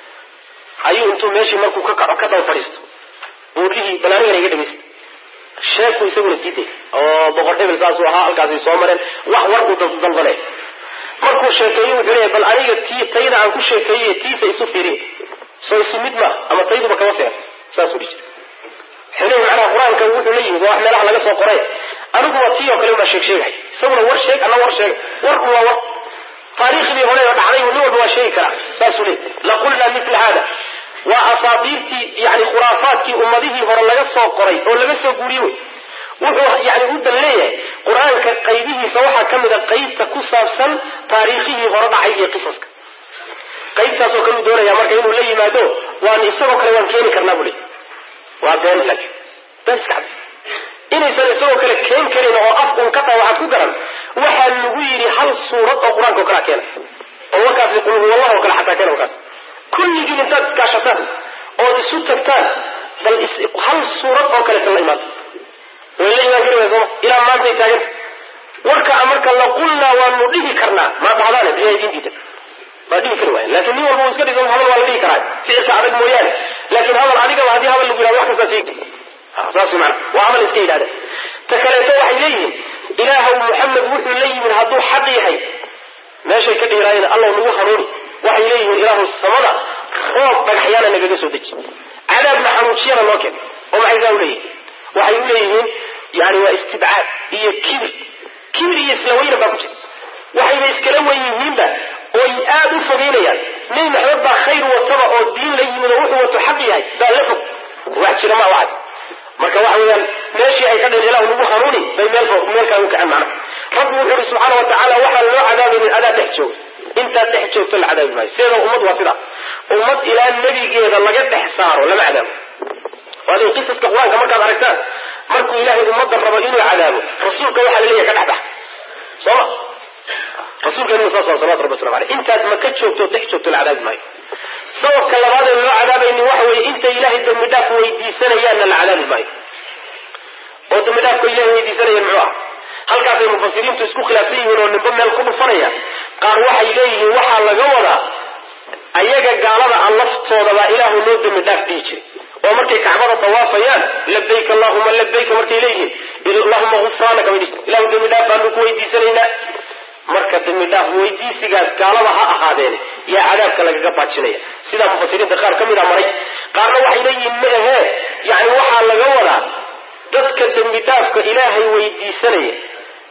ayuu intuu meeshii markuu ka kaco ka daba fadhiisto buurihii bal anigana iga dhegeysta sheeku isaguna sii day oo boqor hebel saasuu ahaa halkaasay soo mareen wax war uu dalbanay markuu sheekeeyo wuxuu leeyahy bal aniga tii tayda aan ku sheekeeyey tiisa isu fiiriy soo isu mid ma ama tayduba kama fiican saasuu dhihi jira wuxuu leeyahy macnaha qur-aanka wuxuu la yimid waa wax meelaha laga soo qoray aniguba tii oo kale ubaa sheeg sheegay isaguna war sheeg ana war sheeg warku waa war taariikhdii hore oo dhacday nin walba waa sheegi karaa saasuu leeyay laqulnaa mila hada waa asaadiirtii yani khuraafaadkii ummadihii hore laga soo qoray oo laga soo guuriye wey wuxuu yani u dan leeyahay qur-aanka qaybihiisa waxaa ka mid a qaybta ku saabsan taariikhihii hore dhacay iyo qisaska qaybtaasoo kale uu doonaya marka inuu la yimaado waan isagoo kale waan keeni karnaa buu leey waa been laakiin been iska cad inaysan isagoo kale keen karin oo af un ka tahay waxaad ku garan waxaa lagu yidhi hal suurad oo qur-aanka oo kalea keena oo warkaasi qulhuwallah oo kale xataa keena warkaas kulligiin intaad iskaashataan ood isu tagtaan bal hal suurad oo kaleeta la imaata way la imaan kari waaya sooma ilaa maantay taaganta warka marka laqulnaa waanu dhihi karnaa maa dhahdaane biyaa idiin diidan waa dhihi kari waaya laakiin nin walba uu iska dhiso hadal waa la dhihi karaa ficilka adag mooyaane laakiin hadal adigaba haddii hadal lagu yihahdo wax kastaa sheegi saas wey maana waa hadal iska yidhahda ta kaleeto waxay leeyihiin ilaahaw muxamed wuxuu la yimid hadduu xaq yahay meeshay ka dhiiraayeen allaw nagu hanuuni waxay leeyihiin ilaahu samada roob dhagaxyaana nagaga soo deji cadaabna xanuujiyana noo keen oo maxay saa u leeyihin waxay u leeyihiin yani waa istibcaad iyo kibir kibir iyo isla weyna baa ku jira waxayna iskala wen yihiinba oy aad u fogeynayaan nebi maxamed baa khayr wataba oo diin la yimid oo wuxuu wato xaq yahay baa la fog wax jira ma waxaas marka waxa weeyaan meeshii ay ka dheen ilahu nagu hanuuni bay meel meelkaa u kaceen macna rabbi wuxuu ihi subxaana watacaala waxaan loo cadaabaynin adaa dhex jooga intaad dhex joogto la cadaabi maayo sideeda ummad waa sidaa ummad ilaa nebigeeda laga dhex saaro lama cadaabo waadin qisaska qur-aanka markaad aragtaan markuu ilaahay ummadda rabo inuu cadaabo rasuulka waxaa la leeyahay ka dhex bax sooma rasuulkeenu saas waa salawatu rabbi waslamu aleyh intaad maka joogto dhex joogto la cadaabi maayo sababka labaad ee loo cadaabaynin waxa weeye intay ilaahay dambi dhaaf weydiisanayaanna la cadaabi maayo oo dambi dhaafka ilahay weydiisanayaan muxuu ah halkaasay mufasiriintu isku khilaafsan yihiin oo nimbo meel ku dhufanaya qaar waxay leeyihiin waxaa laga wadaa ayaga gaalada a laftoodabaa ilaahu loo dambi dhaaf dhihi jiray oo markay kacbada dawaafayaan labayk allahuma labayka markay leeyihiin allahuma gufraanaka bay dhihi ilahu dambi dhaaf baanu ku weydiisanaynaa marka dambi dhaaf weydiisigaas gaalada ha ahaadeene yaa cadaabka lagaga baajinaya sidaa mufasiriinta qaar ka mid a maray qaarna waxay leeyihiin ma ahee yani waxaa laga wadaa dadka dembi dhaafka ilaahay weydiisanaya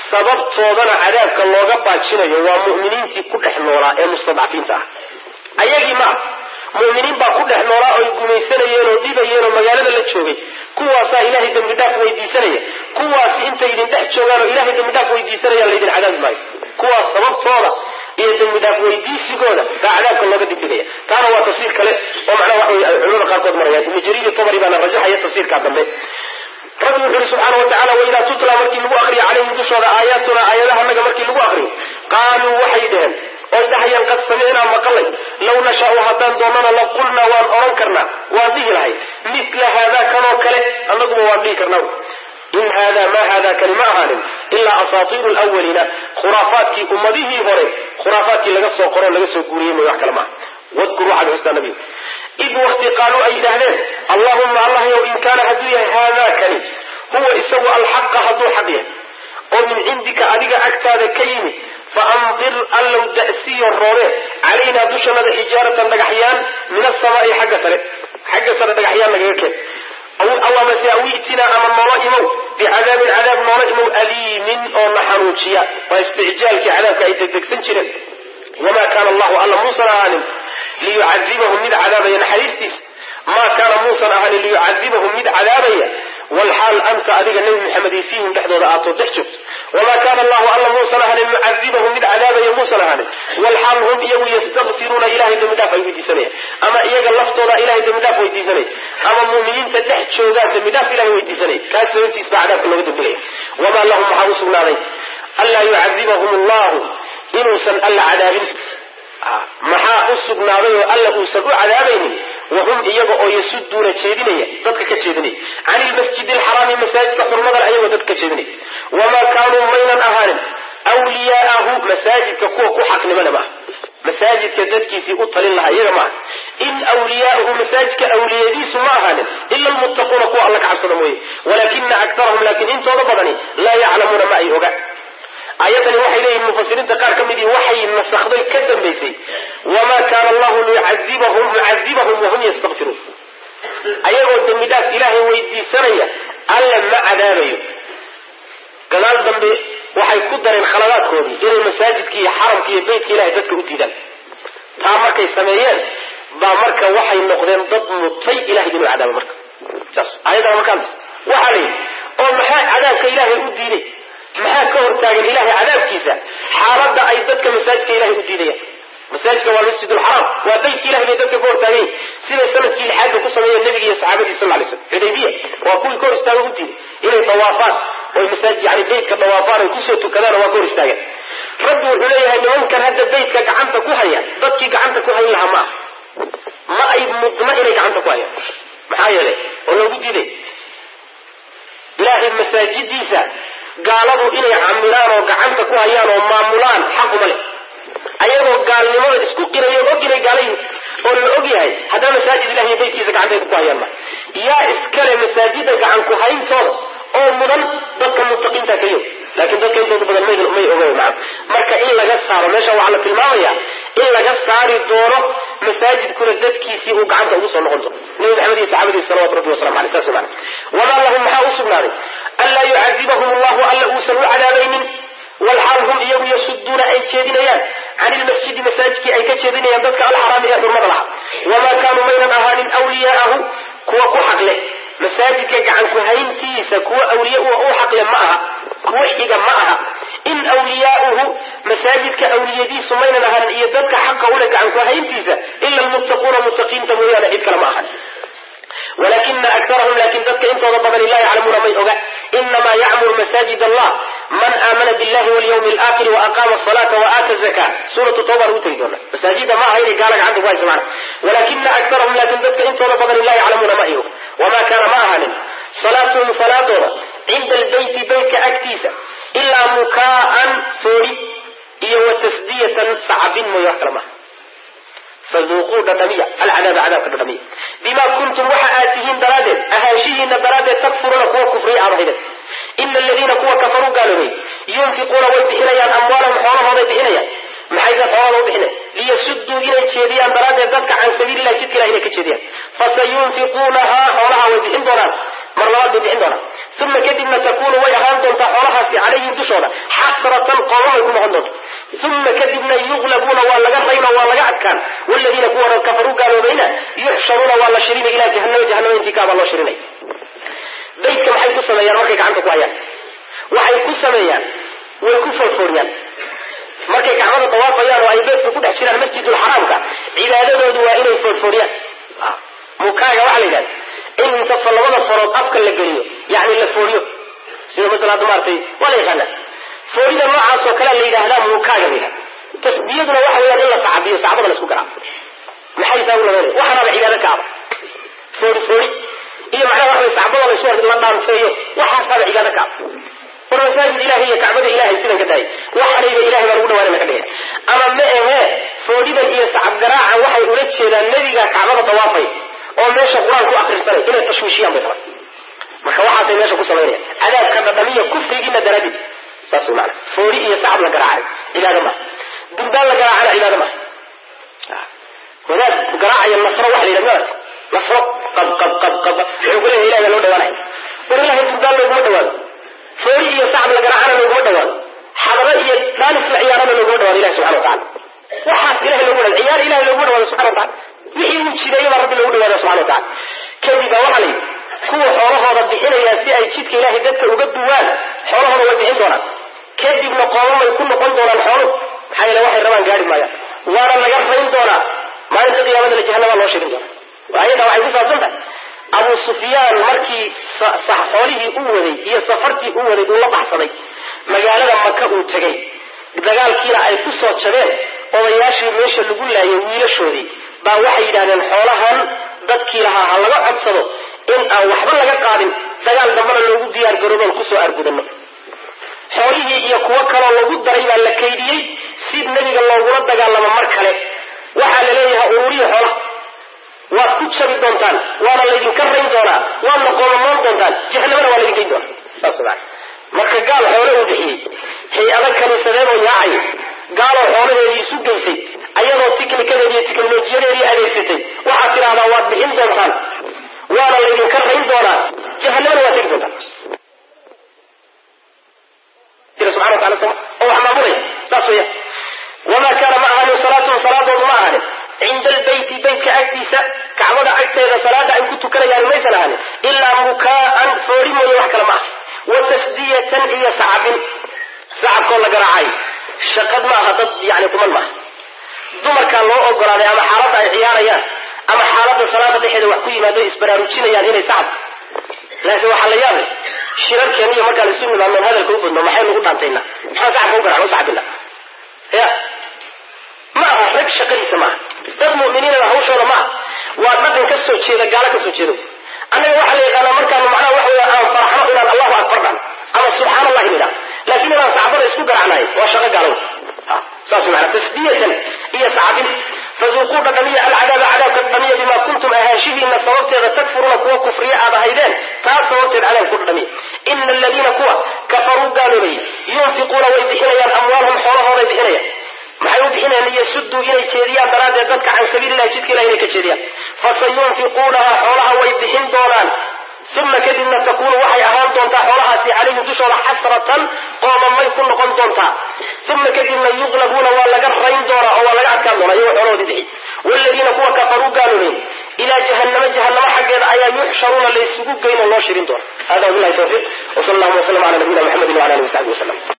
sababtoodana cadaabka looga baajinayo waa mu'miniintii ku dhex noolaa ee mustadcafiinta ah ayagii maa mu'miniin baa ku dhex noolaa oy gumaysanayeen oo dhibayeen oo magaalada la joogay kuwaasaa ilaahay dembi dhaaf weydiisanaya kuwaasi intay idin dhex joogaan oo ilahay dembi dhaaf weydiisanayaan laydin cadaabi maayo kuwaas sababtooda iyo dembi dhaaf weydiisigooda baa cadaabka looga dibdhigaya taana waa tafsiir kale oo macnaha waxa wey culimada qaarkood marayaan ibnu jariir tabari baana rajaxaya tafsiirkaa dambe rabbi wuxu uhi subxaana wa tacala waidaa tutla markii lagu akriyo calayhim dushooda aayaatuna aayadahanaga markii lagu akriyo qaaluu waxay dheheen oy dhahayaan qad samicnaa maqalay law nashaau haddaan doonana la qulnaa waan odhan karnaa waan dhihi lahay mila haadaa kanoo kale annaguba waan dhihi karnaa in hada ma hada kani ma ahaanin ilaa asaatiiru lwaliina khuraafaadkii ummadihii hore khuraafaadkii laga soo qoro laga soo guuriyey mooy wax kale maaha wadkur waxaad xustaa nabiga id wakti qaaluu ay yidhaahdeen allahuma allahyow in kaana hadduu yahay haadaa kani huwa isagu alxaqa hadduu xaq yahay oo min cindika adiga agtaada ka yimid fa amdir allow da'siyo roobe calaynaa dushanada xijaaratan dhagaxyaan min asamaai xagga sare xagga sare dhagaxyaan nagaga keen amase awiitinaa ama noola imow bicadaabin cadaab noola imow aliimin oo na xanuujiya waa isticjaalkii cadaabka ay degdegsan jireen wamaa kaana allahu alla muusan ahaanin liyucadibahum mid cadaabaya naxariistiisa maa kaana muusan ahaanin liyucadibahum mid cadaabaya walxaal anta adiga nebi maxamed fiihim dhexdooda aatoo dhex joogto wamaa kaana allahu alla muusan ahaanin mucadibahum mid cadaabaya muusan ahaanin walxaal hum iyagu yastakfiruuna ilahay dembi dhaaf ay weydiisanaya ama iyaga laftooda ilahay dembi dhaaf weydiisanaya ama muuminiinta dhex joogaan dembi dhaaf ilahay weydiisanaya kaas sababtiis baa cadaabka looga dembelaya wamaa lahum maxaa u sugnaaday anlaa yucadibahum allahu inuusan alla cadaabin maxaa u sugnaaday oo alla uusan u cadaabaynin wahum iyaga oo yasuduuna jeedinaya dadka ka jeedinaya can ilmasjid alxaraami masaajidka xurmadan ayagoo dadka ka jeedinaya wamaa kaanuu maynan ahaanin wliyaaahu masaajidka kuwa ku xaqnimana maaha masaajidka dadkiisii u talin lahaa iyaga maaha in wliyaauhu masaajidka awliyadiisu ma ahaanin ila lmuttaquuna kuwa alla ka cabsada mooye walakina aktarahum laakiin intooda badani laa yaclamuuna ma ay oga aayadani waxay leeyihin mufasiriinta qaar ka midii waxay nasakday ka dambaysay wamaa kaana allahu liyucadibahum mucadibahum wahum yastakfiruun ayagoo dembi dhaaf ilaahay weydiisanaya alla ma cadaabayo gadaal dambe waxay ku dareen khaladaadkoodii inay masaajidka iyo xaramka iyo beytka ilahay dadka u diidaan taa markay sameeyeen baa marka waxay noqdeen dad mutay ilahay inuu cadaabo marka saas ayadana markaa waxaa la yidhi oo maxaa cadaabka ilaahay u diiday maxaa ka hortaagan ilahay cadaabkiisa xaaladda ay dadka masaajidka ilahay u diidayaan masaajidka waa masjid lxaraam waa beytka ilahay bay dadka ka hortaagayin siday sanadkii lixaadka ku sameeyeen nabiga iyo saxaabadii sal lay slam xudaybiya waa kuwii ka hor istaaga u diiday inay dawaafaan oy masaajid yani beytka dawaafaan oy kusoo tukadaan waa ka hor istaagan rabbi wuxuu leeyahay nimankan hadda beytka gacanta ku haya dadkii gacanta ku hayn lahaa ma ah ma ay mudna inay gacanta ku hayaan maxaa yeelay oo loogu diiday ilaahay masaajidiisa gaaladu inay camiraan oo gacanta ku hayaan oo maamulaan xaquma leh ayagoo gaalnimada isku qirayo og inay gaalayihin oo la og yahay haddana masaajid ilahi iyo beytkiisa gacantayda ku hayaan ma yaa iskale masaajida gacan ku hayntooda oo mudan dadka muttaqiinta kaliyo laakiin dadka intooda badan may may oga maa marka in laga saaro meesha waxaa la tilmaamaya in laga saari doono masaajidkuna dadkiisii uu gacanta ugu soo noqon doono nabi maxamed iyo saxaabadiisa salawatu rabbi wasalamu aleyh saas maana wamaa lahum maxaa u sugnaaday anlaa yucadibahum allahu alla uusan u cadaabaynin walxaal hum iyagu yasuduuna ay jeedinayaan can ilmasjidi masaajidkii ay ka jeedinayaan dadka alxaraami ee xurmada lahaa wamaa kaanuu maynan ahaanin wliyaahu kuwa ku xaqle masaajidka gacan ku hayntiisa kuwa awliya u xaqle ma aha kuwa xiga ma aha in wliyaauhu masaajidka awliyadiisu maynan ahaanin iyo dadka xaqa ule gacan ku hayntiisa ila lmuttaquuna muttaqiinta mooyaane cid kale ma ahan walakina akarahum laakin dadka intooda badani laa yaclamuuna may oga inamaa yacmuru masaajid allah man aamana billahi walyawmi alaakhiri waaqama asalaata waaata zaka suuratu tawba lagu tegi doona masaajida ma aha inay gaala gacanta ku haysa macna walakina akarahum laakin dadka intooda badani laa yaclamuuna ma ay og wamaa kaana ma ahaanin salaatuhum salaadooda cinda albeyti beytka agtiisa ilaa mukaa'an foori iyo wa tasdiyatan sacabin mooye wax kale maaha faduuquu dhadhamiya alcadaaba cadaabka dhadhamiya bimaa kuntum waxa aad tihiin daraaddeed ahaanshihiina daraaddeed takfuruuna kuwa kufriya aad ahayden ina aladiina kuwa kafaruu gaaloobay yunfiquuna way bixinayaan amwaalahum xoolahooday bixinayaan maxay dad xoolahooda u bixinay liyasuduu inay jeediyaan daraaddeed dadka can sabiilillahi jidka ilah inay ka jeediyaan fasayunfiquunahaa xoolaha way bixin doonaan mar labaad bay bixin doonaa uma kadibna takunu way ahaan doontaa xoolahaasi calayhim dushooda xasratan qoomamay ku noqon doonta uma kadibna yuqlabuuna waa laga rayn oo waa laga adkaan waladiina kuwa kafaruu gaaloobayna yuxsharuuna waa la shirinay ilaa jahanama jahanama intii kaabaa loo shirinay baydka maxay ku sameeyaan markay gacanta ku hayaan waxay ku sameeyaan way ku foorfooriyaan markay gacmada dawaafayaan oo ay beedka ku dhex jiraan masjidulxaraamka cibaadadoodu waa inay foorfooriyaan mukaaga waxaa la yidhahda in inta labada farood afka la geliyo yani la fooriyo sida masala hadda maaragtay waa la yaqaana foorida noocaas oo kalea la yidhaahdaa mukaaga la yidhahda tasbiyaduna waxa weeyaan in la sacabiyo sacbada la isku garaaco maxay saa u labaynaya waxaanaaba cibaado ka aba foori foori iyo macnaha waxa way sacbada la isu la dhaanfeeyo waxaasaaba cibaado ka aba war masaajid ilahay iyo kacbada ilahay sidan ka daayay waxanayba ilahay baa lagu dhawaanana ka dhigay ama ma ahee foodhidan iyo sacab garaacan waxay ula jeedaan nebiga kacbada dawaafay oo meesha qur-aan ku akrisanay inay tashwiishiyaan bay rabaan marka waxaasay meesha ku samaynaya cadaabka dhadhamiya kufrigiina daraadid saas wey maana foodhi iyo sacab la garaacay cibaado maha dumbaan la garaacana cibaado maha wadaad garaacaya nasro waxa la yidhahda maarata nasro qab qab qab qab wuxuu ku leeyahay ilahay baa loo dhawaanaya war ilahay dumbaan looguma dhawaado foori iyo sacab la garaacana looguma dhawaado xadro iyo daanis la ciyaarana looguma dhawaado ilahi subxana watacala waxaas ilahay loogu dhawaado ciyaar ilahay looguma dhawaado subxana watacala wixii uu jideeyo baa rabbi loogu dhawaada subxana watacala kadib baa waxaa la yidhi kuwa xoolahooda bixinaya si ay jidka ilahay dadka uga duwaan xoolahooda way bixin doonaan kadibna qoomamay ku noqon doonaan xooluhu maxaa yeele waxay rabaan gaari maayaan waana laga rayn doonaa maalinta qiyaamada la jahanabaa loo sheegin doona ayadaa waxay ku saabsan tahay abu sufyaan markii xoolihii u waday iyo safartii u waday uu la baxsaday magaalada maka uu tegay dagaalkiina ay ku soo jabeen odayaashii meesha lagu laayay wiilashoodii baa waxay yidhahdeen xoolahan dadkii lahaa ha laga codsado in aan waxba laga qaadin dagaal dambana loogu diyaar garooboon kusoo argudano xoolihii iyo kuwo kaloo lagu daray baa la kaydiyey si nebiga loogula dagaalamo mar kale waxaa la leeyahay ururiya xoolaha waad ku jabi doontaan waana laydinka rayn doonaa waadna qoomamoon doontaan jahanamana waa laydin geyn doonaa saas maa marka gaal xoole uu bixiyey hay-ado kaniisadeedoo yaacay gaaloo xoolaheedii isu geysay ayadoo tiknikadeedi iyo teknolojiyadeedii adeegsatay waxaad tidhahdaa waad bixin doontaan waana laydinka rayn doonaa jahanamana waad tegi doontaan subana watala soma oo wax maamulaya saas weya wamaa kaana ma ahaanin salaatuhum salaadoodu ma ahaanin cinda albayti baytka agtiisa kacbada agteeda salaada ay ku tukanayaan maysan ahaanin ilaa mukaa'an foori mooye wax kale ma aha wa tasdiyatan iyo sacabin sacabkoo la garaacay shaqad ma aha dad yani kuman maaha dumarkaa loo ogolaaday ama xaaladda ay ciyaarayaan ama xaaladda salaada dhexeeda wax ku yimaado isbaraarujinayaan inay sacab laakiin waxaa la yaabay shirarkeen iyo markaan isu nimaadnoon hadalka u badno maxay nagu dhaantayna maxaan sacabka u garacno sacabina ya ma aha rag shaqadiisa maaha dad mu'miniinana hawshooda maaha waa dhaqan ka soo jeeda gaalo ka soo jeedo annaga waxaa la yaqaanaa markaanu macnaha waxa weya aan faraxno inaan allahu akbar dhan ama subxaan allahi nidha laakiin inaan sacbada isku garacnahay waa shaqo gaalow saas maana tasdiyatan iyo sacbin faduuquu dhadhamiya alcadaaba cadaabka dhadhamiya bimaa kuntum ahaanshihiina sababteeda takfuruuna kuwa kufriya aad ahaydeen taas sababteed cadaab ku dhadhamiya ina aladiina kuwa kafaruu gaaloobay yunfiquuna way bixinayaan amwaalhum xoolahooday bixinayaan maxay u bixinayaan liyasuduu inay jeediyaan daraaddeed dadka can sabiililahi jidka ilah inay ka jeediyaan fasayunfiquunaha xoolaha way bixin doonaan uma kadibna takunu waxay ahaan doontaa xoolahaasi calayhim dushooda xasratan qoomamay ku noqon doontaa uma kadibna yuqlabuuna waa laga rayn doonaa oo waa laga adkaan doonaa iyagoo xoolahoodii bixi waaladiina kuwa kafaruu gaaloobeen ilaa jahanama jahanamo xaggeeda ayaa yuxsharuuna laysugu geyn oo loo shirin doona hada wabilahi tawfiiq wsal allahuma wslam ala nabiyina mxamedi wala alihi wasaxbi wasalam